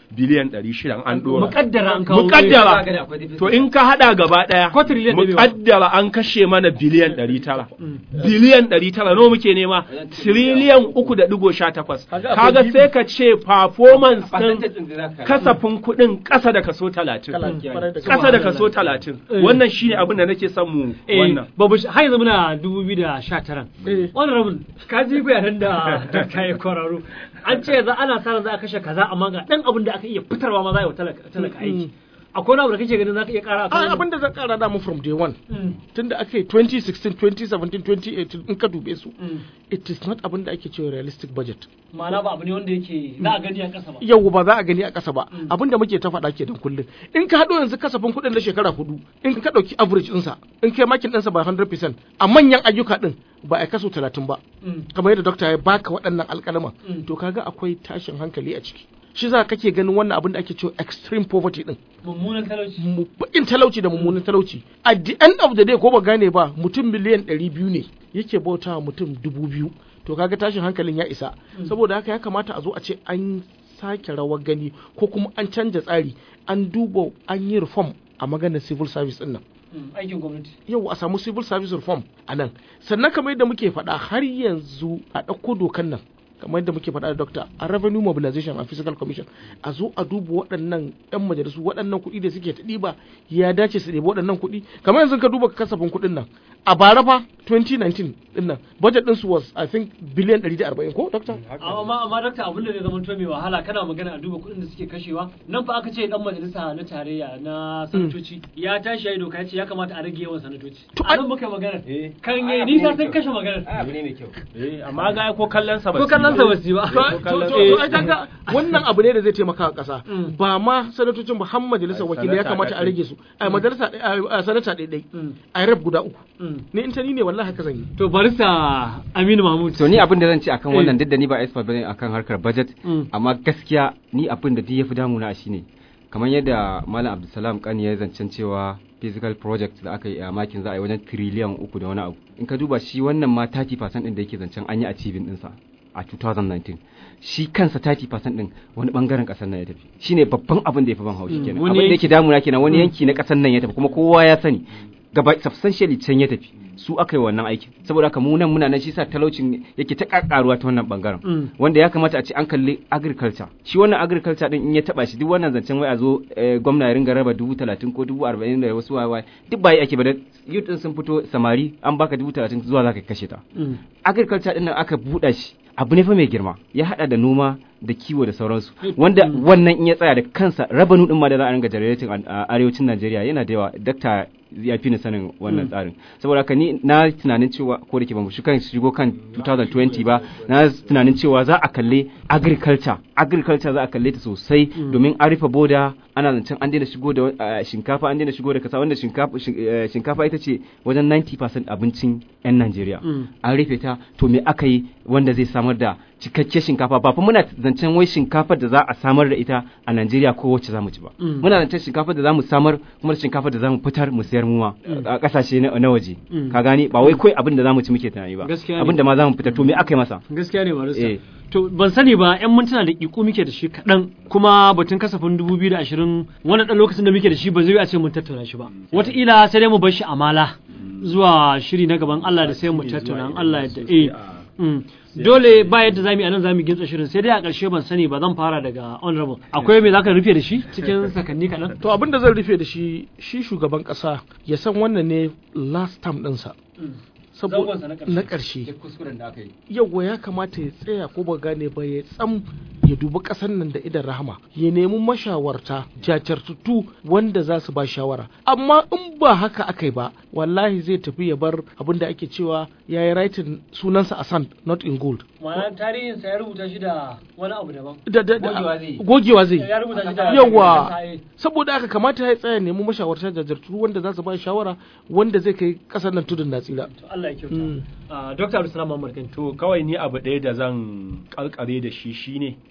biliyan ɗari shida an ɗora muƙaddara an kawo muƙaddara Za ka ga akwai to in ka haɗa gaba ɗaya Ko tiriliyan ɗaya bai ba. muƙaddara an kashe mana biliyan ɗari tara biliyan ɗari tara nawa muke nema tiriliyan uku da ɗigo sha takwas Kaga akwai kaga gibi. sai ka ce performance Percentage ɗin ɗin da za ka- kasafin kuɗin ƙasa da kaso talatin Talatin, kwarai da ƙasa da gaske. kaso talatin Eh. wannan shine abin da nake son mu eh wannan babu shi- har yanzu muna 2019 Eh. honorable ka ji bayanan da dakta ya kwararo an ce za ana sa ran za a kashe kaza amma ga dan abin da aka iya fitarwa ma za a yi wa talaka talaka aiki akwai wani abu da kake ganin za ka iya kara a akan abin da zan kara da mu from day one Mm. tunda aka yi 2016 2017 2018 in ka dube su Mm. it is not abin da ake cewa realistic budget ma'ana ba abu ne wanda yake za a gani a ƙasa ba yau ba za a gani a ƙasa ba abin da muke ta faɗa ke da kullum in ka haɗo yanzu kasafin kuɗin na shekara hudu in ka ɗauki average ɗinsa in kai makin ɗinsa ba 100% a manyan ayyuka ɗin ba a kaso 30 ba Mm. kamar yadda dokta ya baka waɗannan alƙalaman Mm. to kaga akwai tashin hankali a ciki shi za kake ganin wannan abin da ake cewa extreme poverty ɗin mummunan talauci mu baƙin talauci da mummunan talauci at the end of the day ko ba gane ba mutum miliyan ɗari biyu ne yake bauta wa mutum dubu biyu to kaga tashin hankalin ya isa saboda haka ya kamata a zo a ce an sake rawar gani ko kuma an canja tsari an duba an yi reform a maganar civil service ɗin nan Mm, aikin gwamnati yau a samu civil service reform a nan sannan kamar yadda muke faɗa har yanzu a ɗauko dokan nan kamar yadda muke faɗa da dokta a revenue mobilization and fiscal commission a zo a duba waɗannan yan majalisu waɗannan kuɗi da suke ta ɗiba ya dace su ɗebi waɗannan kuɗi kamar yanzu ka duba kasafin kuɗin nan a bara fa 2019 ɗin nan budget ɗinsu was i think biliyan 140 ko dokta amma amma dakta abin da zai zama to mai wahala kana magana a duba kuɗin da suke kashewa nan fa aka ce dan majalisa na tarayya na sanatoci ya tashi ya yi doka ya ce ya kamata a rage yawan sanatoci To, a nan muka yi magana Eh. kan yi nisa sun kashe magana Ai, abu ne mai kyau eh amma ga ko kallon sa ba ko su yi kallon ba. sa basu yi ba to to- to- to ai kaga wannan abu ne da zai taimaka wa ƙasa Mm. ba ma sanatocin ba har majalisar Ai, wakilai ya sanata kamata a ɗaya. rage su a majalisa ɗaya- a sanata ɗaya Mm. a rep guda uku Mm. ni in ta ni ne wallahi haka zan yi to barista Aminu Mahmud to ni abin da zan ce akan Eh. wannan duk da ni ba expert bane akan harkar budget Mm. amma gaskiya ni abin da duk yafi damuna shine kamar yadda malam abdulsalam kani ya zancen cewa physical project da aka yi a makin za a yi wajen trillion uku da wani abu in ka duba shi wannan ma 30% din da yake zancen an yi achieving dinsa a 2019 shi kansa 30% din wani bangaren kasar nan ya tafi shine babban abin da ya fi ban haushi Mm, kenan wani abin da yanki. yake damuna kenan wani Mm. yanki na kasar nan ya tafi kuma kowa ya sani gaba substantially can ya tafi su aka yi wannan aikin saboda haka mu nan muna nan shi sa talaucin yake ta kakkaruwa ta wannan bangaren Mm. wanda ya kamata a ce an kalli agriculture shi wannan agriculture din in ya taba shi duk wannan zancen wai a zo eh, gwamna ya ringa raba dubu talatin ko dubu arba'in da wasu wawa duk ba yi ake ba da youth din sun fito samari an baka dubu talatin zuwa za ka kashe ta Mm. agriculture din nan aka buɗa shi abu ne fa mai girma ya hada da noma da kiwo da sauransu wanda wannan in ya tsaya da kansa rabanu din ma da za a ringa generating a a arewacin Najeriya yana da yawa dakta ya fi ni sanin wannan tsarin saboda haka ni na tunanin cewa ko da ke ba mu shi kan shigo kan 2020 ba na tunanin cewa za a kalle agriculture agriculture za a kalle ta sosai domin an rufe boda ana zancen an daina shigo da uh, shinkafa an daina shigo da kasa wanda shinkafa shin- eh, shinkafa ita ce wajen 90% abincin 'yan Najeriya Mm. an rufe ta to me aka yi wanda zai samar da cikakke shinkafa ba fa muna zancen wai shinkafar da za a samar da ita a Najeriya ko wacce za mu ci ba Mm. muna zancen shinkafar da za mu samar kuma da shinkafar da za mu fitar mu sayar muwa a kasashe na na waje Mm. ka gani ba wai kawai abin da za mu ci muke tunani ba Gaskiya ne. abin da ma za mu fitar to me aka yi masa gaskiya ne barista Eh. to ban sani ba yan mintuna da ƙiƙu muke da shi kaɗan kuma batun kasafin 2020 wannan ɗan lokacin da muke da shi ba zai yi a ce mun tattauna shi ba wataƙila sai dai mu bar shi amala zuwa shiri na gaban Allah da sai mu tattauna in Allah yadda eh Mm. dole ba yadda zamu yi anan zamu gintsa shirin sai dai a ƙarshe ban sani ba zan fara daga honorable akwai me zaka rufe da shi cikin sakanni kaɗan to abin da zan rufe da shi shi shugaban kasa ya san wannan ne last term ɗinsa saboda Zangonsa na ƙarshe. na ƙarshe kuskuren da aka yi yauwa ya kamata ya tsaya ko ba gane ba ya tsam ya dubi ƙasar nan da idan rahama ya nemi mashawarta jajirtattu wanda za su ba shawara amma in ba haka aka yi ba wallahi zai tafi ya bar abin da ake cewa ya yi writing sunansa a sand not in gold ma'ana tarihin sa ya rubuta shi da wani abu daban da, da, da, Gogewa zai yi. gogewa zai ya rubuta shi da yawa Eh. saboda haka kamata ya tsaya nemi mashawarta jajirtattu wanda za su ba shawara wanda zai kai ƙasar nan tudun na tsira to Allah ya kyauta Mm. Ah, Dr. Abdulsalam Muhammad Kanti To kawai ni abu ɗaya da zan karkare da shi shine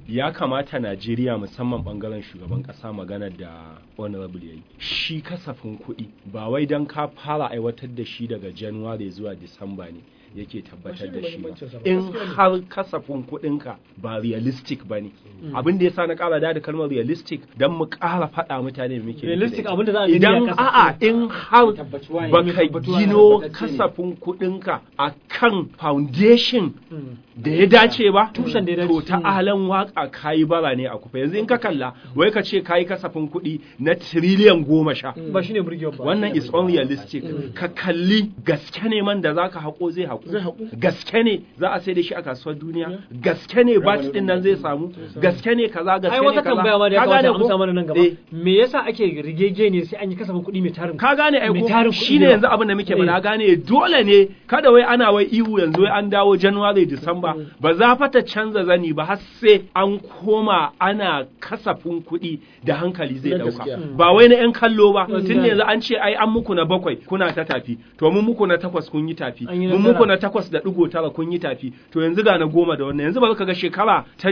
ya kamata Najeriya musamman bangaren shugaban kasa maganar da honorable yayi shi kasafin kuɗi ba wai don ka fara aiwatar da shi daga January zuwa Disamba ne yake tabbatar da shi ba in har kasafin kuɗinka ba realistic ba ne abin da yasa na ƙara da da kalmar realistic don mu ƙara faɗa mutane muke Realistic abin da za a gani a idan ƙasa. a'a in har Tabbatuwa ne. baka tabbatuwa ne, gino tabbatacce ne. kasafin kuɗinka a kan foundation da ya dace ba Tushen da ya dace. to ta alan waka kayi bara ne a kufa yanzu in ka kalla wai ka ce kayi kasafin kuɗi na tiriliyan goma sha ba shine burgewa ba wannan is unrealistic ka kalli gaske ne man da zaka haƙo zai Zai haƙo haƙo. gaske ne za a sai da shi a kasuwar duniya gaske ne bat din nan zai samu gaske ne kaza gaske ai ne wata kaza tambaya ma da ya Ka kamata gane a amsa ko? mana nan gaba Eh. me yasa ake rigege ne sai an yi kasafin kuɗi mai tarin ka gane ai mai ko tarin kuɗi shine da yanzu yawa. abin da muke Eh. mana gane dole ne kada wai ana wai ihu yanzu wai an dawo January December ba za fa ta canza zani ba har sai an koma ana kasafin kuɗi da hankali zai Na dauka gaskiya. ba wai na yan kallo ba tun Mm. yanzu an ce ai an muku na bakwai kuna ta tafi to mun muku na takwas kun yi tafi An yi na mun tara. muku na takwas da digo tara kun yi tafi to yanzu ga na goma da wannan yanzu ba ka ga shekara ta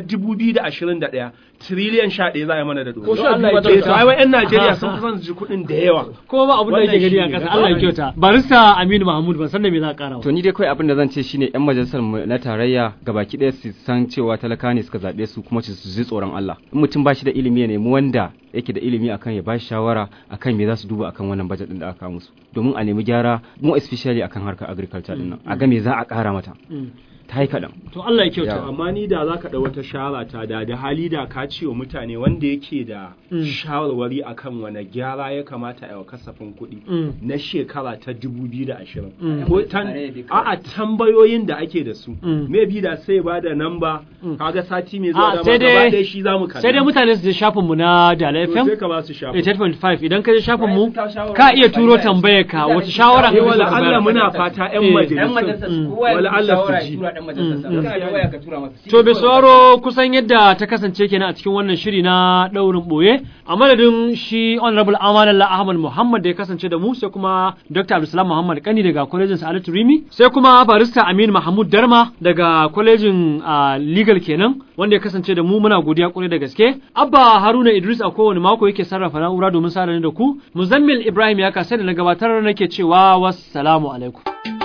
2021 triliyan 11 za a yi mana da Ko dole sha biyu ba ta Eh, to ai wai yan Aha. Najeriya sun fi son su ji kuɗin da yawa ko ba abin da Wannan yake gani a shine ƙasa gaskiya. Allah ya kyauta barista Aminu Mahmud ban san da me za ka ƙara ba To ni dai kawai abin da zan ce shine yan majalisar mu na tarayya gabaki ɗaya su san cewa talaka ne suka zaɓe su kuma su ji tsoron Allah. In mutum ba shi da ilimi ya nemi wanda yake da ilimi akan ya ba shi shawara akan me za su duba akan wannan budget din da aka kawo musu. Domin a nemi gyara mu especially akan harkar agriculture din nan. A ga me za a ƙara mata. Mm. Ta yi kaɗan. to Allah ya kyauta Yawa. amma ni da za ka ɗau wata shawara ta da da hali da ka ce wa mutane wanda yake da Mm. shawarwari akan wane gyara ya kamata a yi wa kasafin kuɗi Mm. na shekara ta 2020 Mm. ko tan a'a tambayoyin da ake da su Mm. maybe da sai ba da namba Mm. kaga sati mai a zuwa da sai gaba dai ɗaya shi za mu kalla sai dai mutane su je shafin mu na Dala To FM sai ka ba su shafa 88.5 idan ka je shafin mu ka iya turo tambayar ka wata shawara eh kake so wala ka Allah bayar. muna fata Eh, ƴan yan majalisun majalisar Mm. kowa ya Wala rubuta Allah su shawara ya ji. tura ɗan majalisar. Mm. Kana da waya ka tura masa. To bai sauraro kusan yadda ta kasance kenan a cikin wannan shiri na ɗaurin ɓoye a madadin shi honorable amanallah ahmad muhammad da ya kasance da mu sai kuma dr abdulsalam muhammad kani daga kwalejin sa'adatu rimi sai kuma barista amin mahmud darma daga kwalejin ah, legal kenan wanda ya kasance da mu muna godiya kwarai da gaske abba haruna idris a kowane mako yake sarrafa na'ura domin sa da ku muzammil ibrahim ya kasai da na gabatar nake cewa wassalamu alaikum